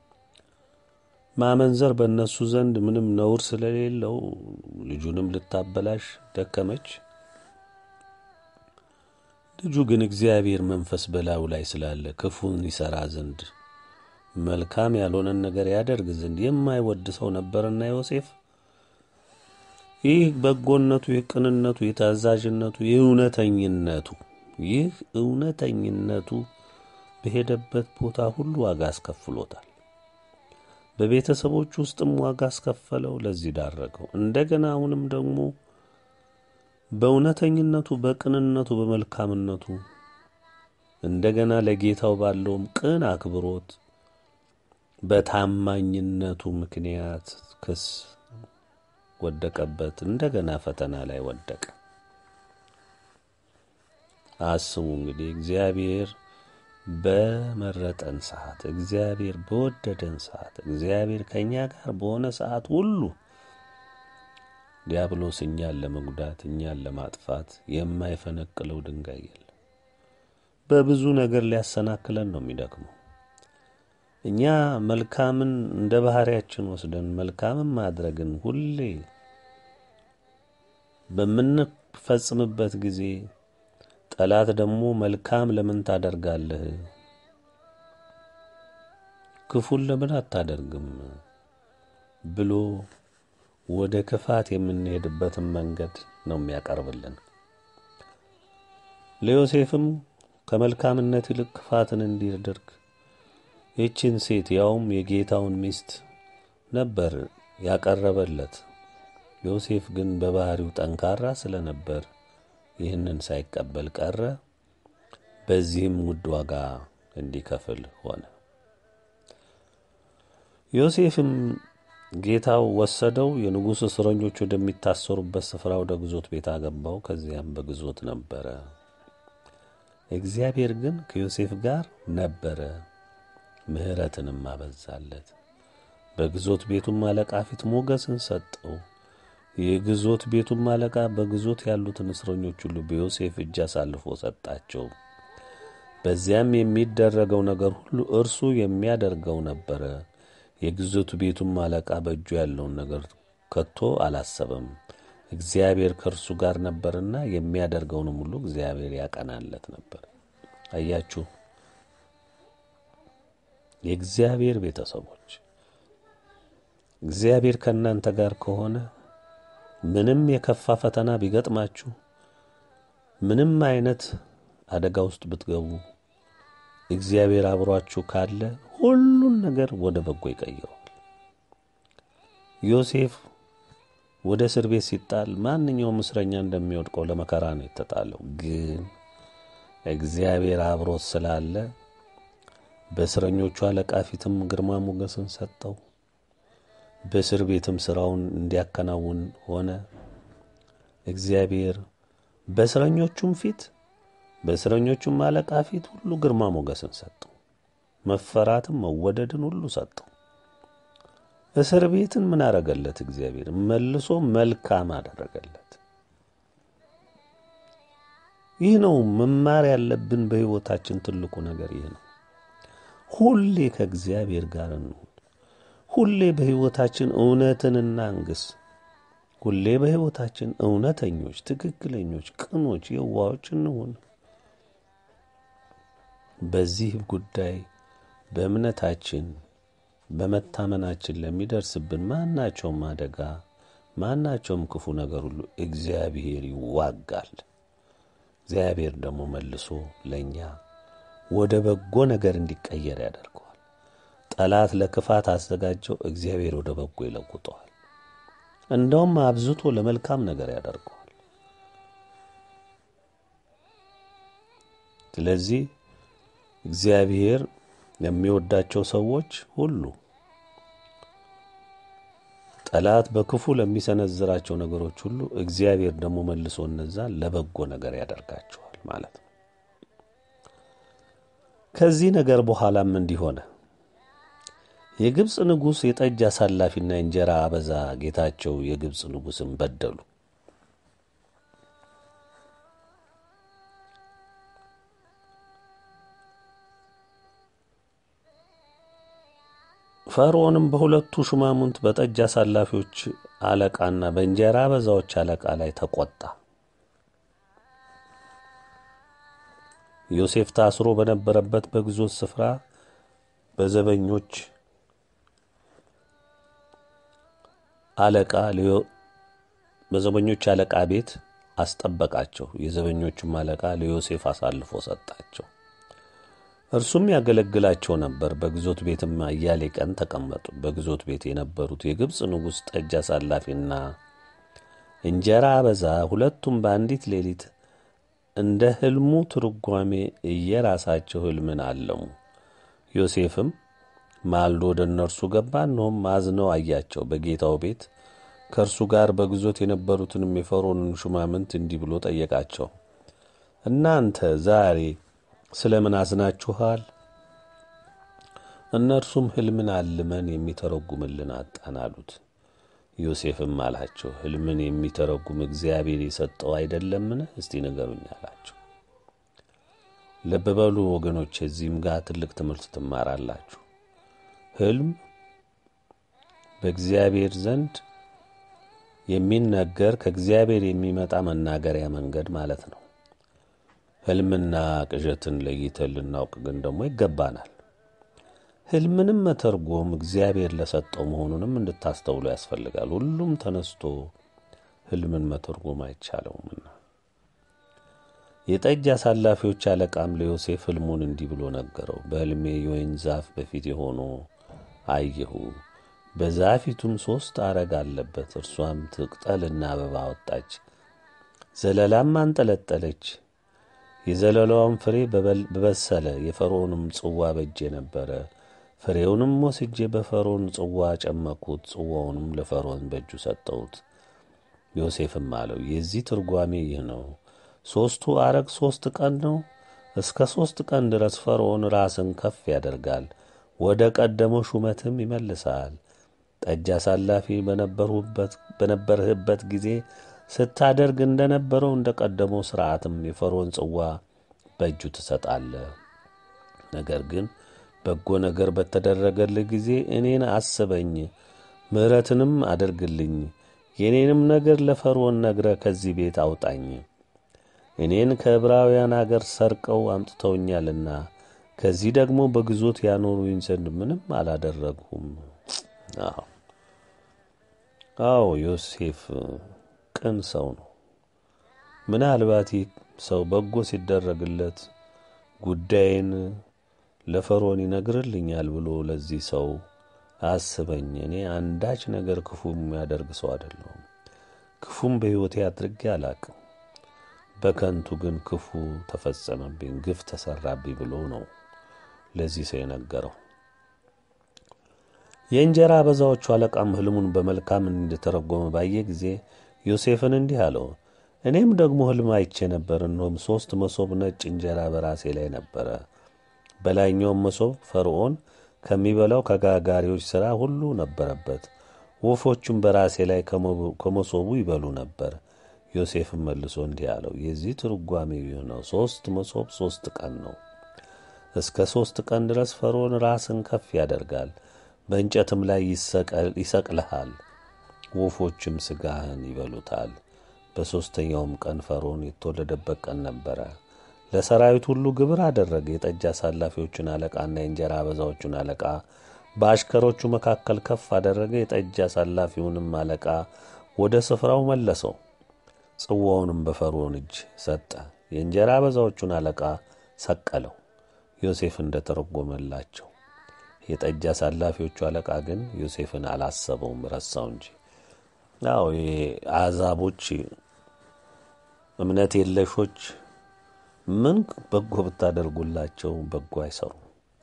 ማመንዘር በእነሱ ዘንድ ምንም ነውር ስለሌለው ልጁንም ልታበላሽ ደከመች። ልጁ ግን እግዚአብሔር መንፈስ በላዩ ላይ ስላለ ክፉን ይሠራ ዘንድ መልካም ያልሆነን ነገር ያደርግ ዘንድ የማይወድ ሰው ነበርና ዮሴፍ ይህ በጎነቱ፣ ይህ ቅንነቱ፣ ይህ ታዛዥነቱ፣ ይህ እውነተኝነቱ ይህ እውነተኝነቱ በሄደበት ቦታ ሁሉ ዋጋ አስከፍሎታል። በቤተሰቦች ውስጥም ዋጋ አስከፈለው፣ ለዚህ ዳረገው። እንደገና አሁንም ደግሞ በእውነተኝነቱ፣ በቅንነቱ፣ በመልካምነቱ እንደገና ለጌታው ባለውም ቅን አክብሮት በታማኝነቱ ምክንያት ክስ ወደቀበት። እንደገና ፈተና ላይ ወደቀ። አስቡ እንግዲህ እግዚአብሔር በመረጠን ሰዓት፣ እግዚአብሔር በወደደን ሰዓት፣ እግዚአብሔር ከእኛ ጋር በሆነ ሰዓት ሁሉ ዲያብሎስ እኛን ለመጉዳት እኛን ለማጥፋት የማይፈነቅለው ድንጋይ የለም። በብዙ ነገር ሊያሰናክለን ነው የሚደክመው። እኛ መልካምን እንደ ባህሪያችን ወስደን መልካምን ማድረግን ሁሌ በምንፈጽምበት ጊዜ ጠላት ደግሞ መልካም ለምን ታደርጋለህ? ክፉን ለምን አታደርግም? ብሎ ወደ ክፋት የምንሄድበትን መንገድ ነው የሚያቀርብልን። ለዮሴፍም ከመልካምነት ይልቅ ክፋትን እንዲያደርግ ይችን ሴት ያውም የጌታውን ሚስት ነበር ያቀረበለት። ዮሴፍ ግን በባህሪው ጠንካራ ስለነበር ይህንን ሳይቀበል ቀረ። በዚህም ውድ ዋጋ እንዲከፍል ሆነ። ዮሴፍም ጌታው ወሰደው፣ የንጉሥ እስረኞች ወደሚታሰሩበት ስፍራ ወደ ግዞት ቤት አገባው። ከዚያም በግዞት ነበረ። እግዚአብሔር ግን ከዮሴፍ ጋር ነበረ፣ ምሕረትንም አበዛለት። በግዞት ቤቱም አለቃ ፊት ሞገስን ሰጠው። የግዞት ቤቱም አለቃ በግዞት ያሉትን እስረኞች ሁሉ በዮሴፍ እጅ አሳልፎ ሰጣቸው። በዚያም የሚደረገው ነገር ሁሉ እርሱ የሚያደርገው ነበረ። የግዞት ቤቱም አለቃ በእጁ ያለውን ነገር ከቶ አላሰበም። እግዚአብሔር ከእርሱ ጋር ነበርና የሚያደርገውንም ሁሉ እግዚአብሔር ያቀናለት ነበር። አያችሁ፣ የእግዚአብሔር ቤተሰቦች እግዚአብሔር ከእናንተ ጋር ከሆነ ምንም የከፋ ፈተና ቢገጥማችሁ፣ ምንም አይነት አደጋ ውስጥ ብትገቡ፣ እግዚአብሔር አብሯችሁ ካለ ሁሉን ነገር ወደ በጎ ይቀይረዋል። ዮሴፍ ወደ እስር ቤት ሲጣል ማንኛውም እስረኛ እንደሚወድቀው ለመከራ ነው የተጣለው። ግን እግዚአብሔር አብሮት ስላለ በእስረኞቹ አለቃ ፊትም ግርማ ሞገስን ሰጠው። በእስር ቤትም ስራውን እንዲያከናውን ሆነ። እግዚአብሔር በእስረኞቹም ፊት በእስረኞቹም አለቃ ፊት ሁሉ ግርማ ሞገስን ሰጠው። መፈራትም መወደድን ሁሉ ሰጠው። እስር ቤትን ምን አረገለት? እግዚአብሔር መልሶ መልካም አደረገለት። ይህ ነው መማር ያለብን በሕይወታችን ትልቁ ነገር ይህ ነው። ሁሌ ከእግዚአብሔር ጋር እንሁን። ሁሌ በሕይወታችን እውነትን እናንግስ። ሁሌ በሕይወታችን እውነተኞች፣ ትክክለኞች፣ ቅኖች፣ የዋዎች እንሁን። በዚህ ጉዳይ በእምነታችን በመታመናችን ለሚደርስብን ማናቸውም አደጋ ማናቸውም ክፉ ነገር ሁሉ እግዚአብሔር ይዋጋል። እግዚአብሔር ደግሞ መልሶ ለእኛ ወደ በጎ ነገር እንዲቀየር ያደርገዋል። ጠላት ለክፋት አዘጋጀው፣ እግዚአብሔር ወደ በጎ ይለውጠዋል። እንደውም አብዝቶ ለመልካም ነገር ያደርገዋል። ስለዚህ እግዚአብሔር የሚወዳቸው ሰዎች ሁሉ ጠላት በክፉ ለሚሰነዝራቸው ነገሮች ሁሉ እግዚአብሔር ደግሞ መልሶ እነዛን ለበጎ ነገር ያደርጋቸዋል ማለት ነው። ከዚህ ነገር በኋላም እንዲህ ሆነ። የግብፅ ንጉሥ የጠጅ አሳላፊና የእንጀራ አበዛ ጌታቸው የግብፅ ንጉሥን በደሉ። ፈርዖንም በሁለቱ ሹማምንት በጠጅ አሳላፊዎች አለቃና በእንጀራ አበዛዎች አለቃ ላይ ተቆጣ። ዮሴፍ ታስሮ በነበረበት በግዞት ስፍራ በዘበኞች አለቃ በዘበኞች አለቃ ቤት አስጠበቃቸው። የዘበኞቹም አለቃ ለዮሴፍ አሳልፎ ሰጣቸው። እርሱም ያገለግላቸው ነበር። በግዞት ቤትም አያሌ ቀን ተቀመጡ። በግዞት ቤት የነበሩት የግብፅ ንጉሥ ጠጅ አሳላፊና እንጀራ አበዛ ሁለቱም በአንዲት ሌሊት እንደ ሕልሙ ትርጓሜ እየራሳቸው ሕልምን አለሙ። ዮሴፍም ማልዶ ወደ እነርሱ ገባ። እነሆም አዝነው አያቸው። በጌታው ቤት ከእርሱ ጋር በግዞት የነበሩትንም የፈርዖንን ሹማምንት እንዲህ ብሎ ጠየቃቸው። እናንተ ዛሬ ስለ ምን አዝናችኋል? እነርሱም ሕልምን አልመን የሚተረጉምልን አጣን አሉት። ዮሴፍም አላቸው፣ ሕልምን የሚተረጉም እግዚአብሔር የሰጠው አይደለምን? እስቲ ንገሩኝ አላቸው። ልብ በሉ ወገኖች፣ እዚህም ጋር ትልቅ ትምህርት ትማራላችሁ። ሕልም በእግዚአብሔር ዘንድ የሚነገር ከእግዚአብሔር የሚመጣ መናገሪያ መንገድ ማለት ነው። ሕልምና ቅዠትን ለይተን ልናውቅ ግን ደግሞ ይገባናል። ሕልምንም መተርጎም እግዚአብሔር ለሰጠው መሆኑንም እንድታስተውሉ ያስፈልጋል። ሁሉም ተነስቶ ሕልምን መተርጎም አይቻለውምና። የጠጅ አሳላፊዎች አለቃም ለዮሴፍ ሕልሙን እንዲህ ብሎ ነገረው። በሕልሜ የወይን ዛፍ በፊት የሆኖ አየሁ። በዛፊቱም ሦስት አረግ አለበት። እርሷም ትቅጠልና አበባ አወጣች፣ ዘለላም አንጠለጠለች። የዘለላዋም ፍሬ በበሰለ የፈርዖንም ጽዋ በእጄ ነበረ። ፍሬውንም ወስጄ በፈርዖን ጽዋ ጨመቅሁት፣ ጽዋውንም ለፈርዖን በእጁ ሰጠሁት። ዮሴፍም አለው የዚህ ትርጓሜ ይህ ነው። ሦስቱ አረግ ሦስት ቀን ነው። እስከ ሦስት ቀን ድረስ ፈርዖን ራስን ከፍ ያደርጋል፣ ወደ ቀደመው ሹመትም ይመልሳል። ጠጅ አሳላፊ በነበርህበት ጊዜ ስታደርግ እንደነበረው እንደ ቀደመው ሥርዓትም የፈርዖን ጽዋ በእጁ ትሰጣለህ። ነገር ግን በጎ ነገር በተደረገልህ ጊዜ እኔን አስበኝ፣ ምሕረትንም አድርግልኝ። የእኔንም ነገር ለፈርዖን ነግረህ ከዚህ ቤት አውጣኝ። እኔን ከዕብራውያን አገር ሰርቀው አምጥተውኛልና ከዚህ ደግሞ በግዞት ያኖሩኝ ዘንድ ምንም አላደረግሁም። አዎ አዎ፣ ዮሴፍ ቅን ሰው ነው። ምናልባት ይህ ሰው በጎ ሲደረግለት ጉዳይን ለፈርዖን ይነግርልኛል ብሎ ለዚህ ሰው አስበኝ፣ እኔ አንዳች ነገር ክፉ የሚያደርግ ሰው አይደለሁም፣ ክፉም በሕይወቴ አድርጌ አላቅም፣ በከንቱ ግን ክፉ ተፈጸመብኝ፣ ግፍ ተሰራብኝ ብሎ ነው ለዚህ ሰው የነገረው። የእንጀራ አበዛዎቹ አለቃም ሕልሙን በመልካም እንደተረጎመ ባየ ጊዜ ዮሴፍን እንዲህ አለው፣ እኔም ደግሞ ሕልም አይቼ ነበር። እነሆም ሦስት መሶብ ነጭ እንጀራ በራሴ ላይ ነበረ። በላይኛውም መሶብ ፈርዖን ከሚበላው ከጋጋሪዎች ሥራ ሁሉ ነበረበት። ወፎቹም በራሴ ላይ ከመሶቡ ይበሉ ነበር። ዮሴፍም መልሶ እንዲህ አለው፣ የዚህ ትርጓሜ የሆነው ሦስት መሶብ ሦስት ቀን ነው። እስከ ሦስት ቀን ድረስ ፈርዖን ራስን ከፍ ያደርጋል፣ በእንጨትም ላይ ይሰቅልሃል፣ ወፎችም ሥጋህን ይበሉታል። በሦስተኛውም ቀን ፈርዖን የተወለደበት ቀን ነበረ። ለሰራዊት ሁሉ ግብር አደረገ። የጠጅ አሳላፊዎቹን አለቃና የእንጀራ አበዛዎቹን አለቃ በአሽከሮቹ መካከል ከፍ አደረገ። የጠጅ አሳላፊውንም አለቃ ወደ ስፍራው መለሰው፣ ጽዋውንም በፈርዖን እጅ ሰጠ። የእንጀራ አበዛዎቹን አለቃ ሰቀለው፣ ዮሴፍ እንደ ተረጎመላቸው። የጠጅ አሳላፊዎቹ አለቃ ግን ዮሴፍን አላሰበውም፣ ረሳው እንጂ። አዎ አሕዛቦች እምነት የለሾች ምን በጎ ብታደርጉላቸው በጎ አይሰሩም።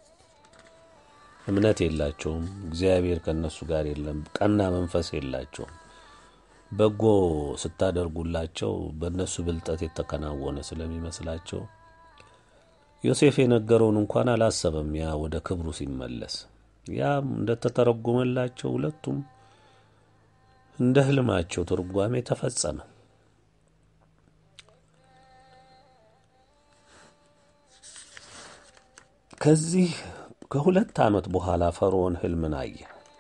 እምነት የላቸውም። እግዚአብሔር ከእነሱ ጋር የለም። ቀና መንፈስ የላቸውም። በጎ ስታደርጉላቸው በእነሱ ብልጠት የተከናወነ ስለሚመስላቸው ዮሴፍ የነገረውን እንኳን አላሰበም። ያ ወደ ክብሩ ሲመለስ ያም እንደተተረጎመላቸው ሁለቱም እንደ ሕልማቸው ትርጓሜ ተፈጸመ። ከዚህ ከሁለት ዓመት በኋላ ፈርዖን ሕልምን አየ።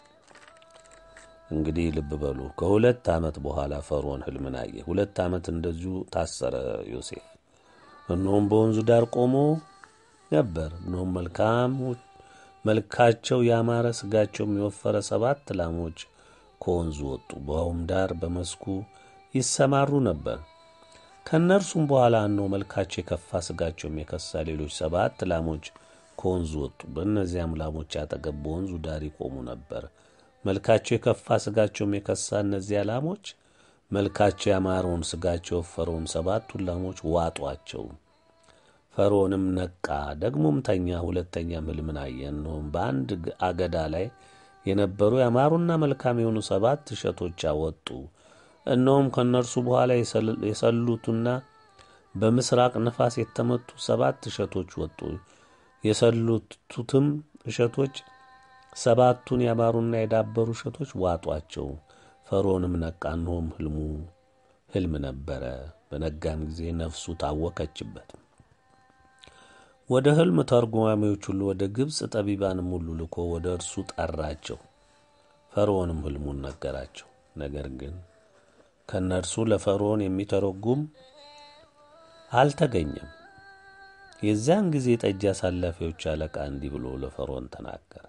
እንግዲህ ልብ በሉ፣ ከሁለት ዓመት በኋላ ፈርዖን ሕልምን አየ። ሁለት ዓመት እንደዚሁ ታሰረ ዮሴፍ። እነሆም በወንዙ ዳር ቆሞ ነበር። እነሆም መልካም መልካቸው ያማረ ሥጋቸውም የወፈረ ሰባት ላሞች ከወንዙ ወጡ፣ በውሃውም ዳር በመስኩ ይሰማሩ ነበር። ከእነርሱም በኋላ እነሆ መልካቸው የከፋ ሥጋቸውም የከሳ ሌሎች ሰባት ላሞች ከወንዙ ወጡ። በእነዚያም ላሞች አጠገብ በወንዙ ዳር ይቆሙ ነበር። መልካቸው የከፋ ሥጋቸውም የከሳ እነዚያ ላሞች መልካቸው ያማረውን ሥጋቸው የወፈረውን ሰባቱን ላሞች ዋጧቸው። ፈርዖንም ነቃ፣ ደግሞም ተኛ። ሁለተኛም ሕልምን አየ። እነሆም በአንድ አገዳ ላይ የነበሩ ያማሩና መልካም የሆኑ ሰባት እሸቶች አወጡ። እነሆም ከእነርሱ በኋላ የሰሉትና በምስራቅ ነፋስ የተመቱ ሰባት እሸቶች ወጡ። የሰሉትም እሸቶች ሰባቱን ያማሩና የዳበሩ እሸቶች ዋጧቸው። ፈርዖንም ነቃ፣ እነሆም ሕልሙ ሕልም ነበረ። በነጋም ጊዜ ነፍሱ ታወከችበት። ወደ ሕልም ተርጓሚዎች ሁሉ ወደ ግብፅ ጠቢባንም ሁሉ ልኮ ወደ እርሱ ጠራቸው። ፈርዖንም ሕልሙን ነገራቸው። ነገር ግን ከእነርሱ ለፈርዖን የሚተረጉም አልተገኘም። የዚያን ጊዜ ጠጅ አሳላፊዎች አለቃ እንዲህ ብሎ ለፈርዖን ተናገረ።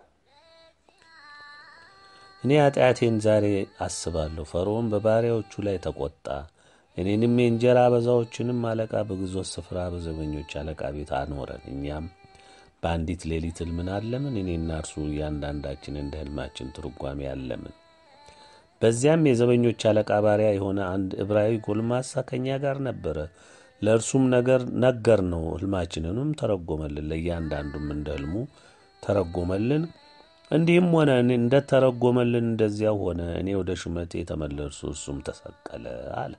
እኔ ኃጢአቴን ዛሬ አስባለሁ። ፈርዖን በባሪያዎቹ ላይ ተቆጣ። እኔንም የእንጀራ አበዛዎችንም አለቃ በግዞት ስፍራ በዘበኞች አለቃ ቤት አኖረን። እኛም በአንዲት ሌሊት ሕልምን አለምን። እኔና እርሱ እያንዳንዳችን እንደ ሕልማችን ትርጓሜ አለምን። በዚያም የዘበኞች አለቃ ባሪያ የሆነ አንድ ዕብራዊ ጎልማሳ ከእኛ ጋር ነበረ። ለእርሱም ነገር ነገር ነው ሕልማችንንም ተረጎመልን። ለእያንዳንዱም እንደ ሕልሙ ተረጎመልን። እንዲህም ሆነ እንደ ተረጎመልን እንደዚያው ሆነ። እኔ ወደ ሹመቴ ተመለሱ፣ እርሱም ተሰቀለ አለ።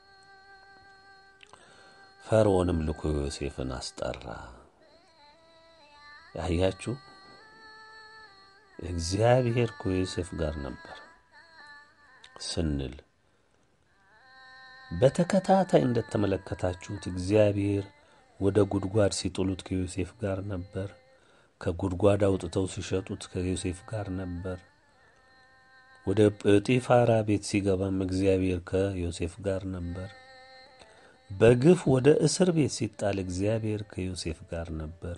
ፈርዖንም ልኮ ዮሴፍን አስጠራ። ያያችሁ እግዚአብሔር ከዮሴፍ ጋር ነበር። ስንል በተከታታይ እንደተመለከታችሁት እግዚአብሔር ወደ ጉድጓድ ሲጥሉት ከዮሴፍ ጋር ነበር። ከጉድጓድ አውጥተው ሲሸጡት ከዮሴፍ ጋር ነበር። ወደ ጴጢፋራ ቤት ሲገባም እግዚአብሔር ከዮሴፍ ጋር ነበር። በግፍ ወደ እስር ቤት ሲጣል እግዚአብሔር ከዮሴፍ ጋር ነበር።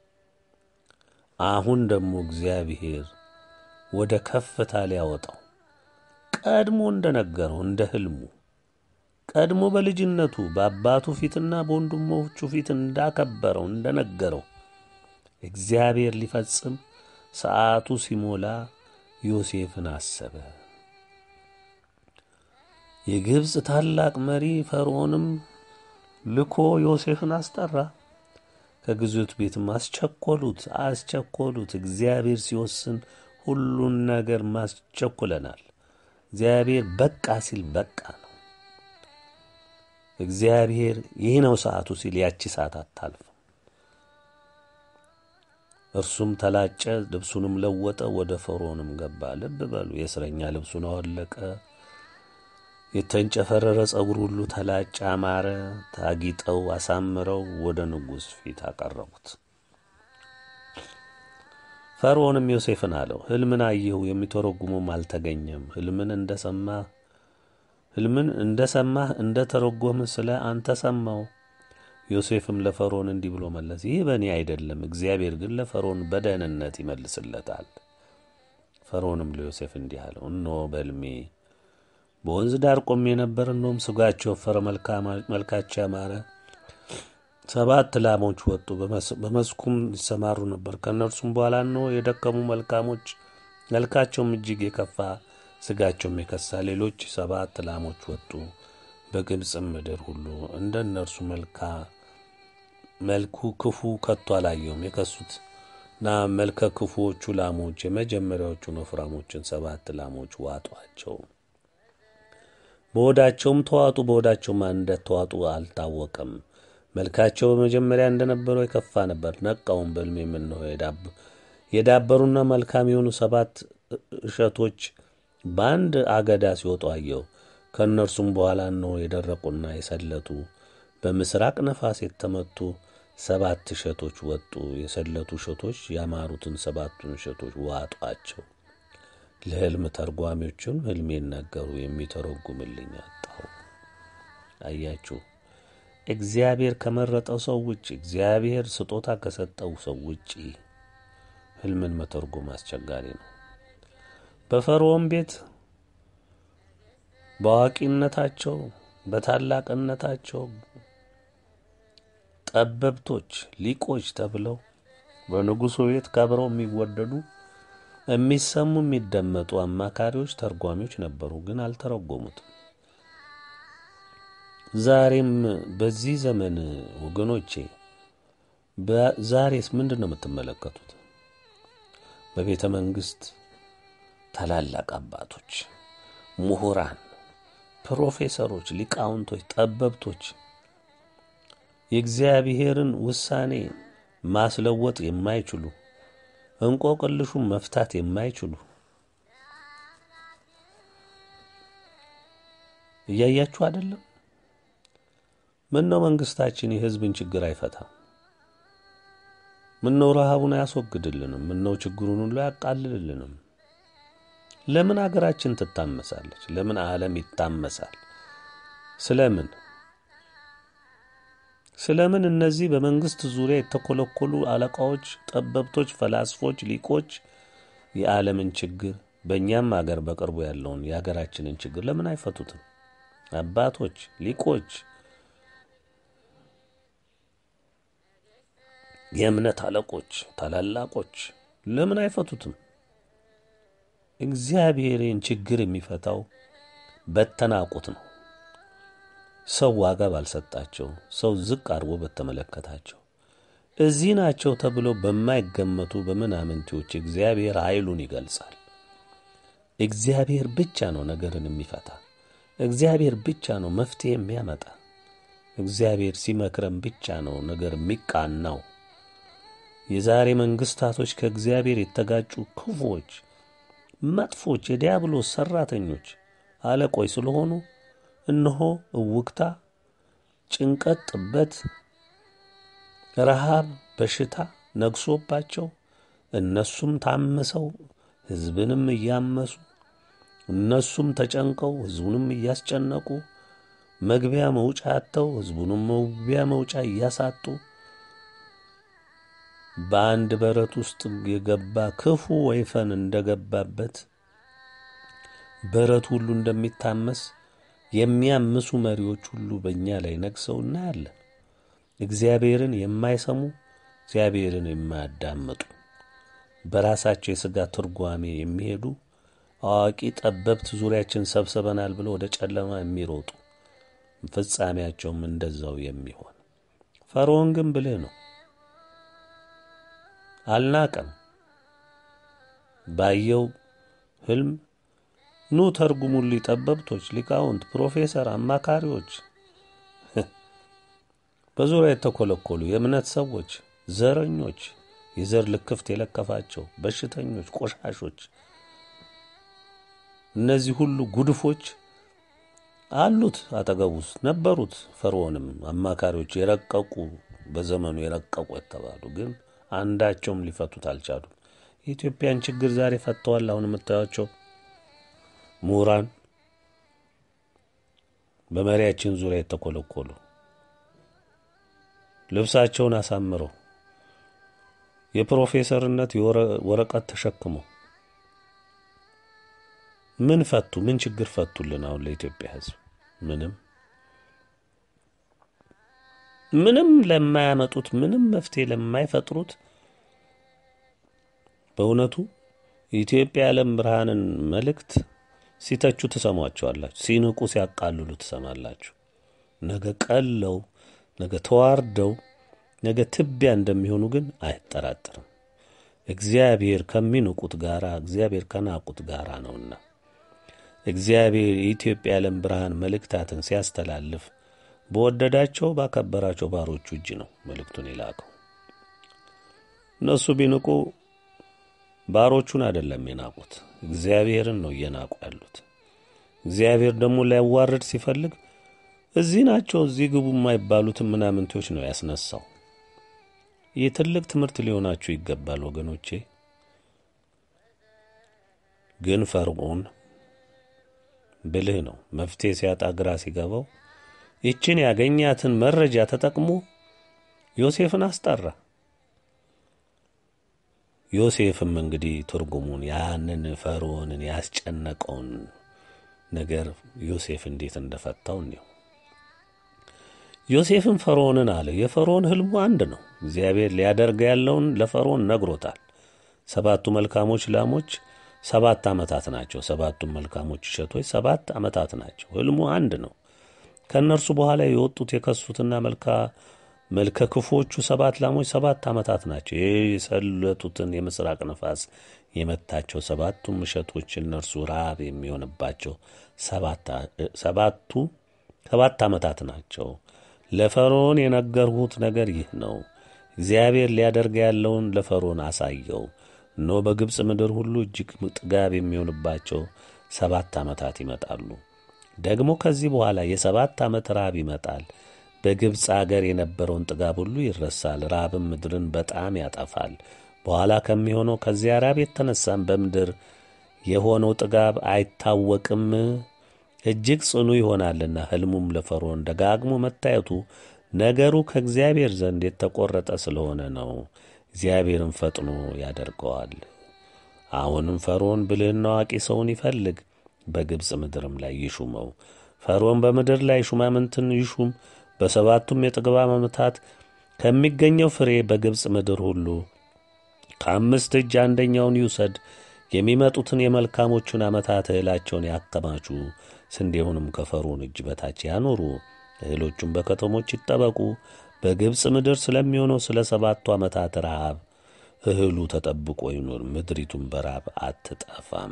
አሁን ደግሞ እግዚአብሔር ወደ ከፍታ ሊያወጣው ቀድሞ እንደነገረው እንደ ሕልሙ ቀድሞ በልጅነቱ በአባቱ ፊትና በወንድሞቹ ፊት እንዳከበረው እንደነገረው እግዚአብሔር ሊፈጽም ሰዓቱ ሲሞላ ዮሴፍን አሰበ። የግብፅ ታላቅ መሪ ፈርዖንም ልኮ ዮሴፍን አስጠራ። ከግዞት ቤትም አስቸኮሉት አስቸኮሉት። እግዚአብሔር ሲወስን ሁሉን ነገር ማስቸኩለናል። እግዚአብሔር በቃ ሲል በቃ ነው። እግዚአብሔር ይህ ነው ሰዓቱ ሲል ያቺ ሰዓት አታልፍም። እርሱም ተላጨ፣ ልብሱንም ለወጠ፣ ወደ ፈርዖንም ገባ። ልብ በሉ፣ የእስረኛ ልብሱን አወለቀ። የተንጨፈረረ ጸጉር ሁሉ ተላጨ፣ አማረ። ታጊጠው አሳምረው ወደ ንጉሥ ፊት አቀረቡት። ፈርዖንም ዮሴፍን አለው፣ ሕልምን አየሁ፣ የሚተረጉሙም አልተገኘም። ሕልምን እንደሰማ ሕልምን እንደ ሰማህ እንደ ተረጎምህ ስለ አንተ ሰማው። ዮሴፍም ለፈርዖን እንዲህ ብሎ መለስ፣ ይህ በእኔ አይደለም፣ እግዚአብሔር ግን ለፈርዖን በደህንነት ይመልስለታል። ፈርዖንም ለዮሴፍ እንዲህ አለው፣ እነሆ በሕልሜ በወንዝ ዳር ቆሜ ነበር። እነሆም ሥጋቸው የወፈረ መልካቸው ያማረ ሰባት ላሞች ወጡ፣ በመስኩም ይሰማሩ ነበር። ከእነርሱም በኋላ እነሆ የደከሙ መልካሞች መልካቸውም እጅግ የከፋ ሥጋቸውም የከሳ ሌሎች ሰባት ላሞች ወጡ። በግብፅም ምድር ሁሉ እንደ እነርሱ መልካ መልኩ ክፉ ከቶ አላየውም። የከሱትና መልከ ክፉዎቹ ላሞች የመጀመሪያዎቹን ወፍራሞችን ሰባት ላሞች ዋጧቸው። በሆዳቸውም ተዋጡ። በሆዳቸውም እንደተዋጡ አልታወቀም። መልካቸው በመጀመሪያ እንደነበረው የከፋ ነበር። ነቃውም በሕልሜ የምነሆ የዳበሩና መልካም የሆኑ ሰባት እሸቶች በአንድ አገዳ ሲወጡ አየሁ። ከእነርሱም በኋላ እነሆ የደረቁና የሰለቱ በምስራቅ ነፋስ የተመቱ ሰባት እሸቶች ወጡ። የሰለቱ እሸቶች ያማሩትን ሰባቱን እሸቶች ዋጧቸው። ለሕልም ተርጓሚዎቹም ሕልሜን ነገሩ፣ የሚተረጉምልኝ አጣሁ። አያችሁ፣ እግዚአብሔር ከመረጠው ሰው ውጭ፣ እግዚአብሔር ስጦታ ከሰጠው ሰው ውጭ ሕልምን መተርጎም አስቸጋሪ ነው። በፈርዖን ቤት በአዋቂነታቸው በታላቅነታቸው ጠበብቶች፣ ሊቆች ተብለው በንጉሡ ቤት ከብረው የሚወደዱ የሚሰሙ የሚደመጡ አማካሪዎች፣ ተርጓሚዎች ነበሩ፣ ግን አልተረጎሙትም። ዛሬም በዚህ ዘመን ወገኖቼ፣ ዛሬስ ምንድን ነው የምትመለከቱት? በቤተ መንግሥት ታላላቅ አባቶች፣ ምሁራን፣ ፕሮፌሰሮች፣ ሊቃውንቶች፣ ጠበብቶች የእግዚአብሔርን ውሳኔ ማስለወጥ የማይችሉ እንቆቅልሹን መፍታት የማይችሉ እያያችሁ አይደለም? ምን ነው መንግስታችን የሕዝብን ችግር አይፈታም? ምን ነው ረሃቡን አያስወግድልንም? ምን ነው ችግሩን ሁሉ አያቃልልልንም? ለምን አገራችን ትታመሳለች? ለምን ዓለም ይታመሳል? ስለምን ስለምን እነዚህ በመንግስት ዙሪያ የተኮለኮሉ አለቃዎች፣ ጠበብቶች፣ ፈላስፎች፣ ሊቆች የዓለምን ችግር በእኛም አገር በቅርቡ ያለውን የሀገራችንን ችግር ለምን አይፈቱትም? አባቶች፣ ሊቆች፣ የእምነት አለቆች፣ ታላላቆች ለምን አይፈቱትም? እግዚአብሔርን ችግር የሚፈታው በተናቁት ነው። ሰው ዋጋ ባልሰጣቸው፣ ሰው ዝቅ አድርጎ በተመለከታቸው፣ እዚህ ናቸው ተብለው በማይገመቱ በምናምንቴዎች እግዚአብሔር ኃይሉን ይገልጻል። እግዚአብሔር ብቻ ነው ነገርን የሚፈታ። እግዚአብሔር ብቻ ነው መፍትሄ የሚያመጣ። እግዚአብሔር ሲመክረን ብቻ ነው ነገር የሚቃናው። የዛሬ መንግስታቶች ከእግዚአብሔር የተጋጩ ክፉዎች፣ መጥፎች፣ የዲያብሎስ ሠራተኞች አለቆች ስለሆኑ እነሆ እውክታ፣ ጭንቀት፣ ጥበት፣ ረሃብ፣ በሽታ ነግሶባቸው እነሱም ታምሰው ሕዝብንም እያመሱ እነሱም ተጨንቀው ሕዝቡንም እያስጨነቁ መግቢያ መውጫ አጥተው ሕዝቡንም መግቢያ መውጫ እያሳጡ በአንድ በረት ውስጥ የገባ ክፉ ወይፈን እንደገባበት በረት ሁሉ እንደሚታመስ የሚያምሱ መሪዎች ሁሉ በእኛ ላይ ነግሰው እናያለን። እግዚአብሔርን የማይሰሙ እግዚአብሔርን የማያዳምጡ በራሳቸው የሥጋ ትርጓሜ የሚሄዱ አዋቂ ጠበብት ዙሪያችን ሰብስበናል ብለው ወደ ጨለማ የሚሮጡ ፍጻሜያቸውም እንደዛው የሚሆን ፈርዖን ግን ብልህ ነው። አልናቀም። ባየው ሕልም ኑ ተርጉሙልኝ፣ ጠበብቶች፣ ሊቃውንት፣ ፕሮፌሰር፣ አማካሪዎች፣ በዙሪያ የተኮለኮሉ የእምነት ሰዎች፣ ዘረኞች፣ የዘር ልክፍት የለከፋቸው በሽተኞች፣ ቆሻሾች፣ እነዚህ ሁሉ ጉድፎች አሉት አጠገቡ ውስጥ ነበሩት። ፈርዖንም አማካሪዎች የረቀቁ በዘመኑ የረቀቁ የተባሉ ግን አንዳቸውም ሊፈቱት አልቻሉም። የኢትዮጵያን ችግር ዛሬ ፈተዋል። አሁን የምታዩቸው ምሁራን በመሪያችን ዙሪያ የተኮለኮሉ ልብሳቸውን አሳምረው የፕሮፌሰርነት ወረቀት ተሸክመው ምን ፈቱ? ምን ችግር ፈቱልን? አሁን ለኢትዮጵያ ሕዝብ ምንም ምንም ለማያመጡት ምንም መፍትሄ ለማይፈጥሩት በእውነቱ የኢትዮጵያ የዓለም ብርሃንን መልእክት ሲተቹ ትሰሟቸዋላችሁ፣ ሲንቁ ሲያቃልሉ ትሰማላችሁ። ነገ ቀለው ነገ ተዋርደው ነገ ትቢያ እንደሚሆኑ ግን አይጠራጠርም። እግዚአብሔር ከሚንቁት ጋራ እግዚአብሔር ከናቁት ጋራ ነውና እግዚአብሔር የኢትዮጵያ የዓለም ብርሃን መልእክታትን ሲያስተላልፍ በወደዳቸው ባከበራቸው ባሮቹ እጅ ነው መልእክቱን የላከው። እነሱ ቢንቁ ባሮቹን አይደለም የናቁት፣ እግዚአብሔርን ነው እየናቁ ያሉት። እግዚአብሔር ደግሞ ሊያዋርድ ሲፈልግ እዚህ ናቸው እዚህ ግቡ የማይባሉትን ምናምንቶች ነው ያስነሳው። ይህ ትልቅ ትምህርት ሊሆናችሁ ይገባል ወገኖቼ። ግን ፈርዖን ብልህ ነው። መፍትሄ ሲያጣ ግራ ሲገባው ይችን ያገኛትን መረጃ ተጠቅሞ ዮሴፍን አስጠራ። ዮሴፍም እንግዲህ ትርጉሙን ያንን ፈርዖንን ያስጨነቀውን ነገር ዮሴፍ እንዴት እንደፈታው እንዲሁ ዮሴፍም ፈርዖንን አለ፣ የፈርዖን ሕልሙ አንድ ነው። እግዚአብሔር ሊያደርግ ያለውን ለፈርዖን ነግሮታል። ሰባቱ መልካሞች ላሞች ሰባት ዓመታት ናቸው። ሰባቱም መልካሞች እሸቶች ሰባት ዓመታት ናቸው። ሕልሙ አንድ ነው። ከእነርሱ በኋላ የወጡት የከሱትና መልካ መልከ ክፉዎቹ ሰባት ላሞች ሰባት ዓመታት ናቸው። የሰለቱትን የምስራቅ ነፋስ የመታቸው ሰባቱም እሸቶች እነርሱ ረሃብ የሚሆንባቸው ሰባቱ ሰባት ዓመታት ናቸው። ለፈርዖን የነገርሁት ነገር ይህ ነው። እግዚአብሔር ሊያደርግ ያለውን ለፈርዖን አሳየው። እነሆ በግብፅ ምድር ሁሉ እጅግ ጥጋብ የሚሆንባቸው ሰባት ዓመታት ይመጣሉ። ደግሞ ከዚህ በኋላ የሰባት ዓመት ራብ ይመጣል። በግብፅ አገር የነበረውን ጥጋብ ሁሉ ይረሳል። ራብም ምድርን በጣም ያጠፋል። በኋላ ከሚሆነው ከዚያ ራብ የተነሳም በምድር የሆነው ጥጋብ አይታወቅም፣ እጅግ ጽኑ ይሆናልና። ሕልሙም ለፈርዖን ደጋግሞ መታየቱ ነገሩ ከእግዚአብሔር ዘንድ የተቈረጠ ስለሆነ ነው። እግዚአብሔርም ፈጥኖ ያደርገዋል። አሁንም ፈርዖን ብልህና አዋቂ ሰውን ይፈልግ፣ በግብፅ ምድርም ላይ ይሹመው። ፈርዖን በምድር ላይ ሹማምንትን ይሹም። በሰባቱም የጥግብ ዓመታት ከሚገኘው ፍሬ በግብፅ ምድር ሁሉ ከአምስት እጅ አንደኛውን ይውሰድ። የሚመጡትን የመልካሞቹን ዓመታት እህላቸውን ያከማቹ፣ ስንዴውንም ከፈርዖን እጅ በታች ያኖሩ። እህሎቹም በከተሞች ይጠበቁ። በግብፅ ምድር ስለሚሆነው ስለ ሰባቱ ዓመታት ረሃብ እህሉ ተጠብቆ ይኑር፣ ምድሪቱም በራብ አትጠፋም።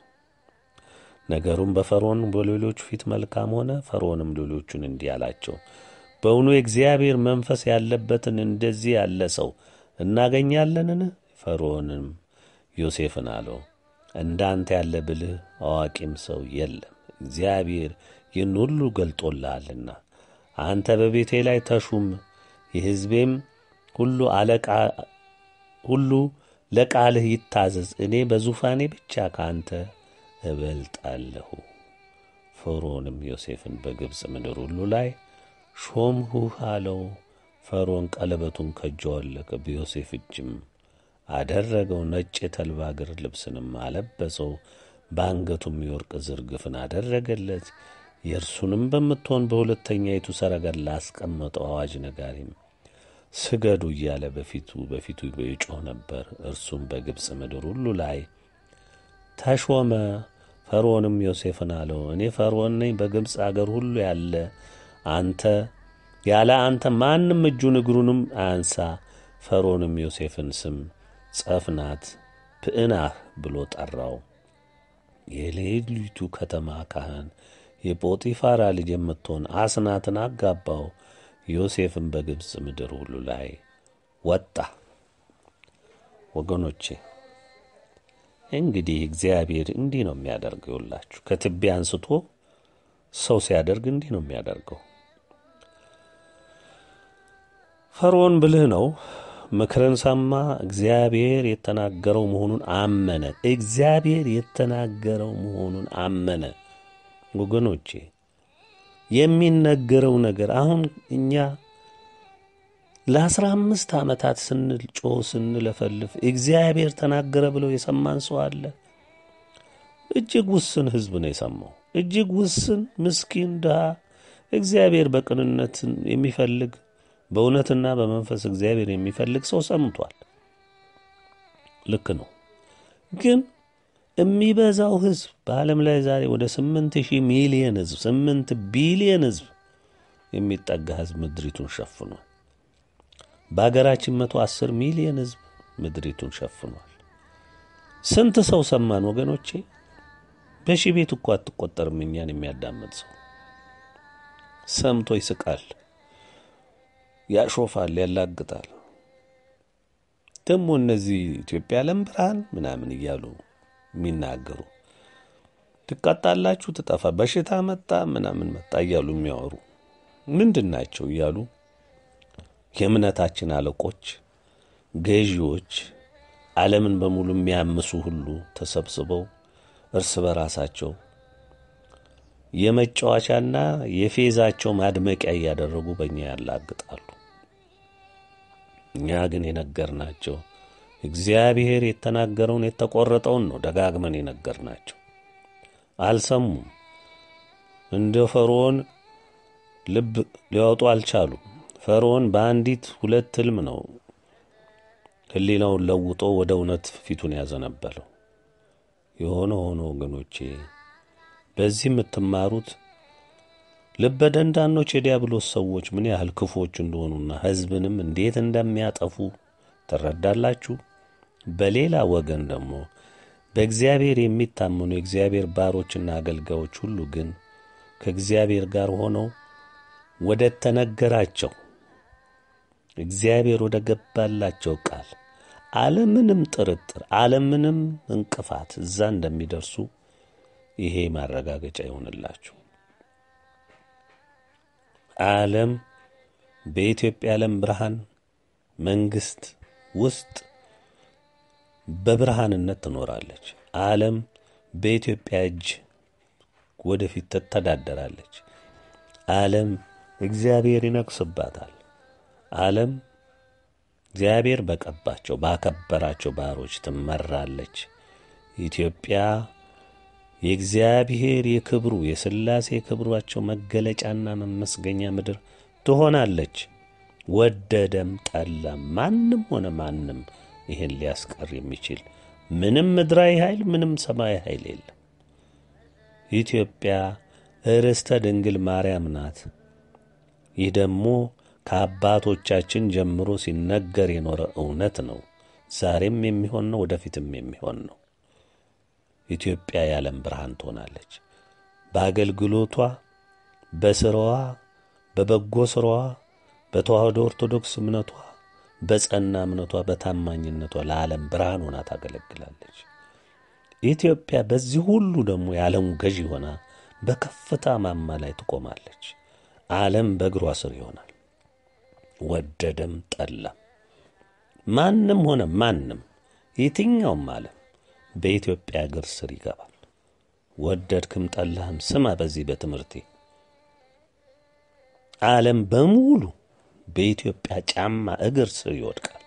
ነገሩም በፈርዖን በሌሎቹ ፊት መልካም ሆነ። ፈርዖንም ሌሎቹን እንዲህ አላቸው፣ በእውኑ የእግዚአብሔር መንፈስ ያለበትን እንደዚህ ያለ ሰው እናገኛለንን? ፈርዖንም ዮሴፍን አለው፣ እንዳንተ ያለ ብልህ አዋቂም ሰው የለም። እግዚአብሔር ይህን ሁሉ ገልጦልሃልና አንተ በቤቴ ላይ ተሹም፣ የሕዝቤም ሁሉ አለቃ ሁሉ ለቃልህ ይታዘዝ። እኔ በዙፋኔ ብቻ ከአንተ እበልጣለሁ። ፈርዖንም ዮሴፍን በግብፅ ምድር ሁሉ ላይ ሾምሁህ አለው። ፈርዖን ቀለበቱን ከእጁ አወለቀ፣ በዮሴፍ እጅም አደረገው። ነጭ የተልባ እግር ልብስንም አለበሰው፣ በአንገቱም የወርቅ ዝርግፍን አደረገለት። የእርሱንም በምትሆን በሁለተኛይቱ ሰረገላ አስቀመጠው። አዋጅ ነጋሪም ስገዱ እያለ በፊቱ በፊቱ ይጮህ ነበር። እርሱም በግብፅ ምድር ሁሉ ላይ ተሾመ። ፈርዖንም ዮሴፍን አለው፣ እኔ ፈርዖን ነኝ። በግብፅ አገር ሁሉ ያለ አንተ ያለ አንተ ማንም እጁን እግሩንም አያንሳ። ፈርዖንም ዮሴፍን ስም ጸፍናት ፕዕናህ ብሎ ጠራው። የሌሊቱ ከተማ ካህን የጶጢፋራ ልጅ የምትሆን አስናትን አጋባው። ዮሴፍም በግብፅ ምድር ሁሉ ላይ ወጣ። ወገኖቼ እንግዲህ እግዚአብሔር እንዲህ ነው የሚያደርገው። ይውላችሁ ከትቢያ አንስቶ ሰው ሲያደርግ እንዲህ ነው የሚያደርገው። ፈርዖን ብልህ ነው። ምክርን ሰማ። እግዚአብሔር የተናገረው መሆኑን አመነ። እግዚአብሔር የተናገረው መሆኑን አመነ። ወገኖቼ የሚነገረው ነገር አሁን እኛ ለአስራ አምስት ዓመታት ስንል ጮህ ስንለፈልፍ እግዚአብሔር ተናገረ ብለው የሰማን ሰው አለ? እጅግ ውስን ሕዝብ ነው የሰማው። እጅግ ውስን ምስኪን ድሃ እግዚአብሔር በቅንነት የሚፈልግ በእውነትና በመንፈስ እግዚአብሔር የሚፈልግ ሰው ሰምቷል። ልክ ነው። ግን የሚበዛው ሕዝብ በዓለም ላይ ዛሬ ወደ ስምንት ሺህ ሚሊየን ሕዝብ ስምንት ቢሊየን ሕዝብ የሚጠጋ ሕዝብ ምድሪቱን ሸፍኗል። በአገራችን መቶ አስር ሚሊየን ሕዝብ ምድሪቱን ሸፍኗል። ስንት ሰው ሰማን ወገኖቼ? በሺህ ቤት እኮ አትቆጠርም። እኛን የሚያዳምጥ ሰው ሰምቶ ይስቃል፣ ያሾፋል፣ ያላግጣል። ደግሞ እነዚህ ኢትዮጵያ ዓለም ብርሃን ምናምን እያሉ የሚናገሩ ትቀጣላችሁ፣ ትጠፋ፣ በሽታ መጣ፣ ምናምን መጣ እያሉ የሚያወሩ ምንድን ናቸው እያሉ የእምነታችን አለቆች፣ ገዢዎች፣ ዓለምን በሙሉ የሚያምሱ ሁሉ ተሰብስበው እርስ በራሳቸው የመጫወቻና የፌዛቸው ማድመቂያ እያደረጉ በእኛ ያላግጣሉ። እኛ ግን የነገርናቸው እግዚአብሔር የተናገረውን የተቆረጠውን ነው ደጋግመን የነገርናቸው። አልሰሙም። እንደ ፈርዖን ልብ ሊያወጡ አልቻሉም። ፈርዖን በአንዲት ሁለት ሕልም ነው ሕሊናውን ለውጦ ወደ እውነት ፊቱን ያዘነበለው። የሆነ ሆኖ ወገኖቼ በዚህ የምትማሩት ልበ ደንዳኖች የዲያብሎስ ሰዎች ምን ያህል ክፉዎች እንደሆኑና ሕዝብንም እንዴት እንደሚያጠፉ ትረዳላችሁ። በሌላ ወገን ደግሞ በእግዚአብሔር የሚታመኑ የእግዚአብሔር ባሮችና አገልጋዮች ሁሉ ግን ከእግዚአብሔር ጋር ሆነው ወደ ተነገራቸው እግዚአብሔር ወደ ገባላቸው ቃል አለምንም ጥርጥር አለምንም እንቅፋት እዛ እንደሚደርሱ ይሄ ማረጋገጫ ይሆንላችሁ። ዓለም በኢትዮጵያ ዓለም ብርሃን መንግሥት ውስጥ በብርሃንነት ትኖራለች። ዓለም በኢትዮጵያ እጅ ወደፊት ትተዳደራለች። ዓለም እግዚአብሔር ይነግስባታል። ዓለም እግዚአብሔር በቀባቸው ባከበራቸው ባሮች ትመራለች። ኢትዮጵያ የእግዚአብሔር የክብሩ የሥላሴ ክብሯቸው መገለጫና መመስገኛ ምድር ትሆናለች። ወደደም ጠላም ማንም ሆነ ማንም ይህን ሊያስቀር የሚችል ምንም ምድራዊ ኃይል ምንም ሰማያዊ ኃይል የለም። ኢትዮጵያ ርስተ ድንግል ማርያም ናት። ይህ ደግሞ ከአባቶቻችን ጀምሮ ሲነገር የኖረ እውነት ነው። ዛሬም የሚሆን ነው፣ ወደፊትም የሚሆን ነው። ኢትዮጵያ የዓለም ብርሃን ትሆናለች። በአገልግሎቷ፣ በስራዋ፣ በበጎ ስራዋ፣ በተዋህዶ ኦርቶዶክስ እምነቷ፣ በጸና እምነቷ፣ በታማኝነቷ ለዓለም ብርሃን ሆና ታገለግላለች። ኢትዮጵያ በዚህ ሁሉ ደግሞ የዓለሙ ገዢ ሆና በከፍታ ማማ ላይ ትቆማለች። ዓለም በእግሯ ስር ይሆናል። ወደደም ጠላም ማንም ሆነ ማንም የትኛውም ዓለም በኢትዮጵያ እግር ስር ይገባል። ወደድክም ጠላህም ስማ፣ በዚህ በትምህርቴ ዓለም በሙሉ በኢትዮጵያ ጫማ እግር ስር ይወድቃል።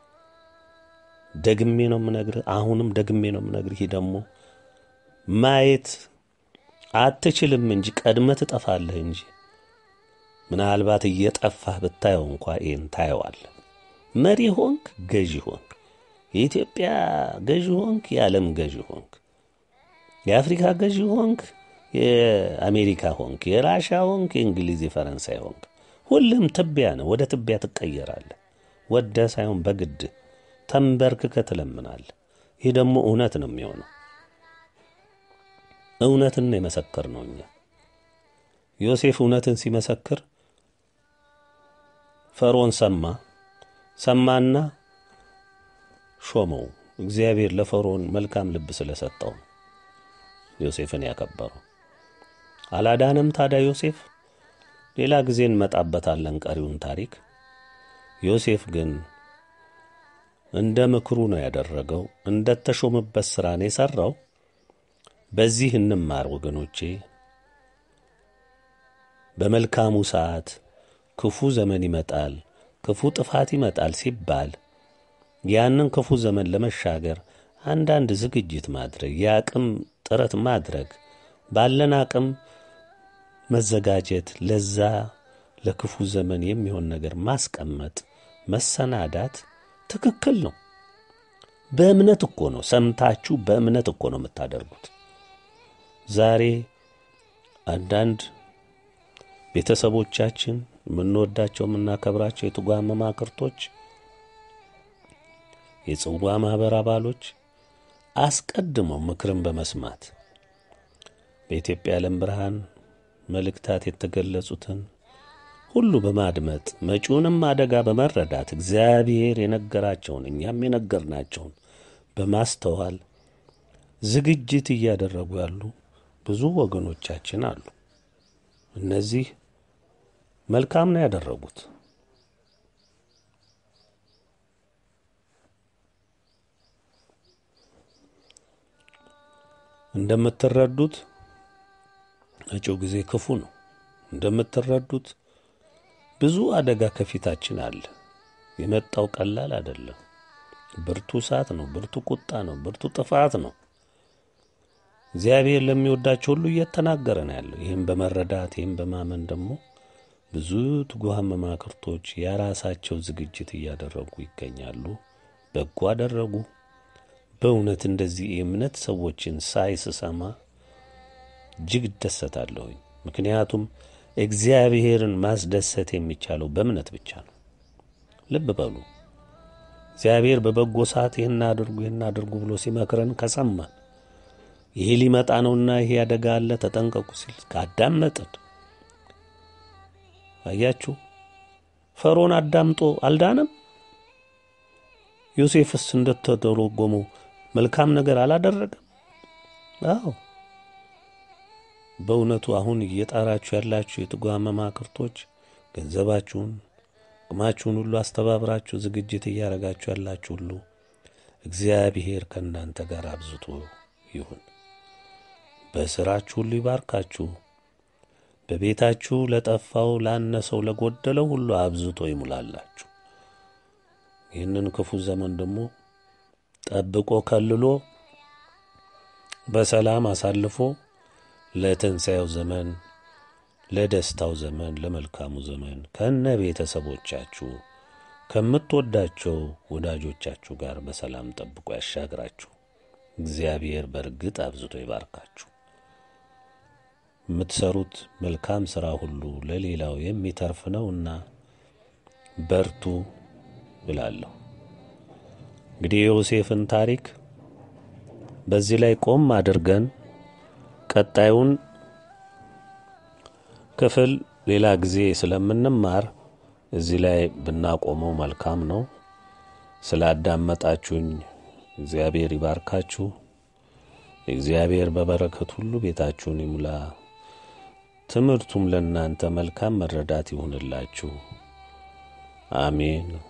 ደግሜ ነው የምነግርህ፣ አሁንም ደግሜ ነው የምነግርህ። ይህ ደግሞ ማየት አትችልም እንጂ ቀድመህ ትጠፋለህ እንጂ ምናልባት እየጠፋህ ብታየው እንኳ ይህን ታየዋለህ። መሪ ሆንክ፣ ገዢ ሆንክ፣ የኢትዮጵያ ገዢ ሆንክ፣ የዓለም ገዢ ሆንክ፣ የአፍሪካ ገዢ ሆንክ፣ የአሜሪካ ሆንክ፣ የራሻ ሆንክ፣ የእንግሊዝ የፈረንሳይ ሆንክ፣ ሁሉም ትቢያ ነው። ወደ ትቢያ ትቀየራለህ። ወደ ሳይሆን በግድ ተንበርክከህ ትለምናለህ። ይህ ደግሞ እውነት ነው የሚሆነው። እውነትን የመሰከር ነው። እኛ ዮሴፍ እውነትን ሲመሰክር ፈርዖን ሰማ ሰማና ሾመው። እግዚአብሔር ለፈርዖን መልካም ልብ ስለሰጠው ዮሴፍን ያከበረው። አላዳንም ታዲያ ዮሴፍ። ሌላ ጊዜ እንመጣበታለን ቀሪውን ታሪክ። ዮሴፍ ግን እንደ ምክሩ ነው ያደረገው። እንደ ተሾመበት ሥራ ነው የሠራው። በዚህ እንማር ወገኖቼ። በመልካሙ ሰዓት ክፉ ዘመን ይመጣል፣ ክፉ ጥፋት ይመጣል ሲባል ያንን ክፉ ዘመን ለመሻገር አንዳንድ ዝግጅት ማድረግ፣ የአቅም ጥረት ማድረግ፣ ባለን አቅም መዘጋጀት፣ ለዛ ለክፉ ዘመን የሚሆን ነገር ማስቀመጥ፣ መሰናዳት ትክክል ነው። በእምነት እኮ ነው። ሰምታችሁ በእምነት እኮ ነው የምታደርጉት። ዛሬ አንዳንድ ቤተሰቦቻችን የምንወዳቸው የምናከብራቸው የትጓን መማክርቶች፣ የጽዋ ማኅበር አባሎች አስቀድመው ምክርን በመስማት በኢትዮጵያ ዓለም ብርሃን መልእክታት የተገለጹትን ሁሉ በማድመጥ መጪውንም አደጋ በመረዳት እግዚአብሔር የነገራቸውን እኛም የነገርናቸውን በማስተዋል ዝግጅት እያደረጉ ያሉ ብዙ ወገኖቻችን አሉ። እነዚህ መልካም ነው ያደረጉት። እንደምትረዱት መጪው ጊዜ ክፉ ነው። እንደምትረዱት ብዙ አደጋ ከፊታችን አለ። የመጣው ቀላል አይደለም። ብርቱ እሳት ነው። ብርቱ ቁጣ ነው። ብርቱ ጥፋት ነው። እግዚአብሔር ለሚወዳቸው ሁሉ እየተናገረ ነው ያለው። ይህም በመረዳት ይህም በማመን ደግሞ ብዙ ትጉሃን መማክርቶች የራሳቸው ዝግጅት እያደረጉ ይገኛሉ። በጎ አደረጉ። በእውነት እንደዚህ የእምነት ሰዎችን ሳይ ስሰማ እጅግ እደሰታለሁኝ። ምክንያቱም እግዚአብሔርን ማስደሰት የሚቻለው በእምነት ብቻ ነው። ልብ በሉ። እግዚአብሔር በበጎ ሰዓት ይህን አድርጉ ይህን አድርጉ ብሎ ሲመክረን ከሰማን ይሄ ሊመጣ ነውና ይሄ አደጋ አለ ተጠንቀቁ ሲል ካዳመጥን፣ አያችሁ ፈርዖን አዳምጦ አልዳነም። ዮሴፍስ እንደተደረጎመው መልካም ነገር አላደረገም። አዎ በእውነቱ አሁን እየጣራችሁ ያላችሁ የትጉሃን መማክርቶች ገንዘባችሁን፣ አቅማችሁን ሁሉ አስተባብራችሁ ዝግጅት እያደረጋችሁ ያላችሁ ሁሉ እግዚአብሔር ከእናንተ ጋር አብዝቶ ይሁን። በሥራችሁ ሁሉ ይባርካችሁ። በቤታችሁ ለጠፋው፣ ላነሰው፣ ለጎደለው ሁሉ አብዝቶ ይሙላላችሁ። ይህንን ክፉ ዘመን ደግሞ ጠብቆ ከልሎ በሰላም አሳልፎ ለትንሣኤው ዘመን፣ ለደስታው ዘመን፣ ለመልካሙ ዘመን ከነ ቤተሰቦቻችሁ ከምትወዳቸው ወዳጆቻችሁ ጋር በሰላም ጠብቆ ያሻግራችሁ። እግዚአብሔር በእርግጥ አብዝቶ ይባርካችሁ። የምትሰሩት መልካም ሥራ ሁሉ ለሌላው የሚተርፍ ነውና በርቱ እላለሁ። እንግዲህ የዮሴፍን ታሪክ በዚህ ላይ ቆም አድርገን ቀጣዩን ክፍል ሌላ ጊዜ ስለምንማር እዚህ ላይ ብናቆመው መልካም ነው። ስላዳመጣችሁኝ እግዚአብሔር ይባርካችሁ። እግዚአብሔር በበረከት ሁሉ ቤታችሁን ይሙላ። ትምህርቱም ለእናንተ መልካም መረዳት ይሁንላችሁ። አሜን።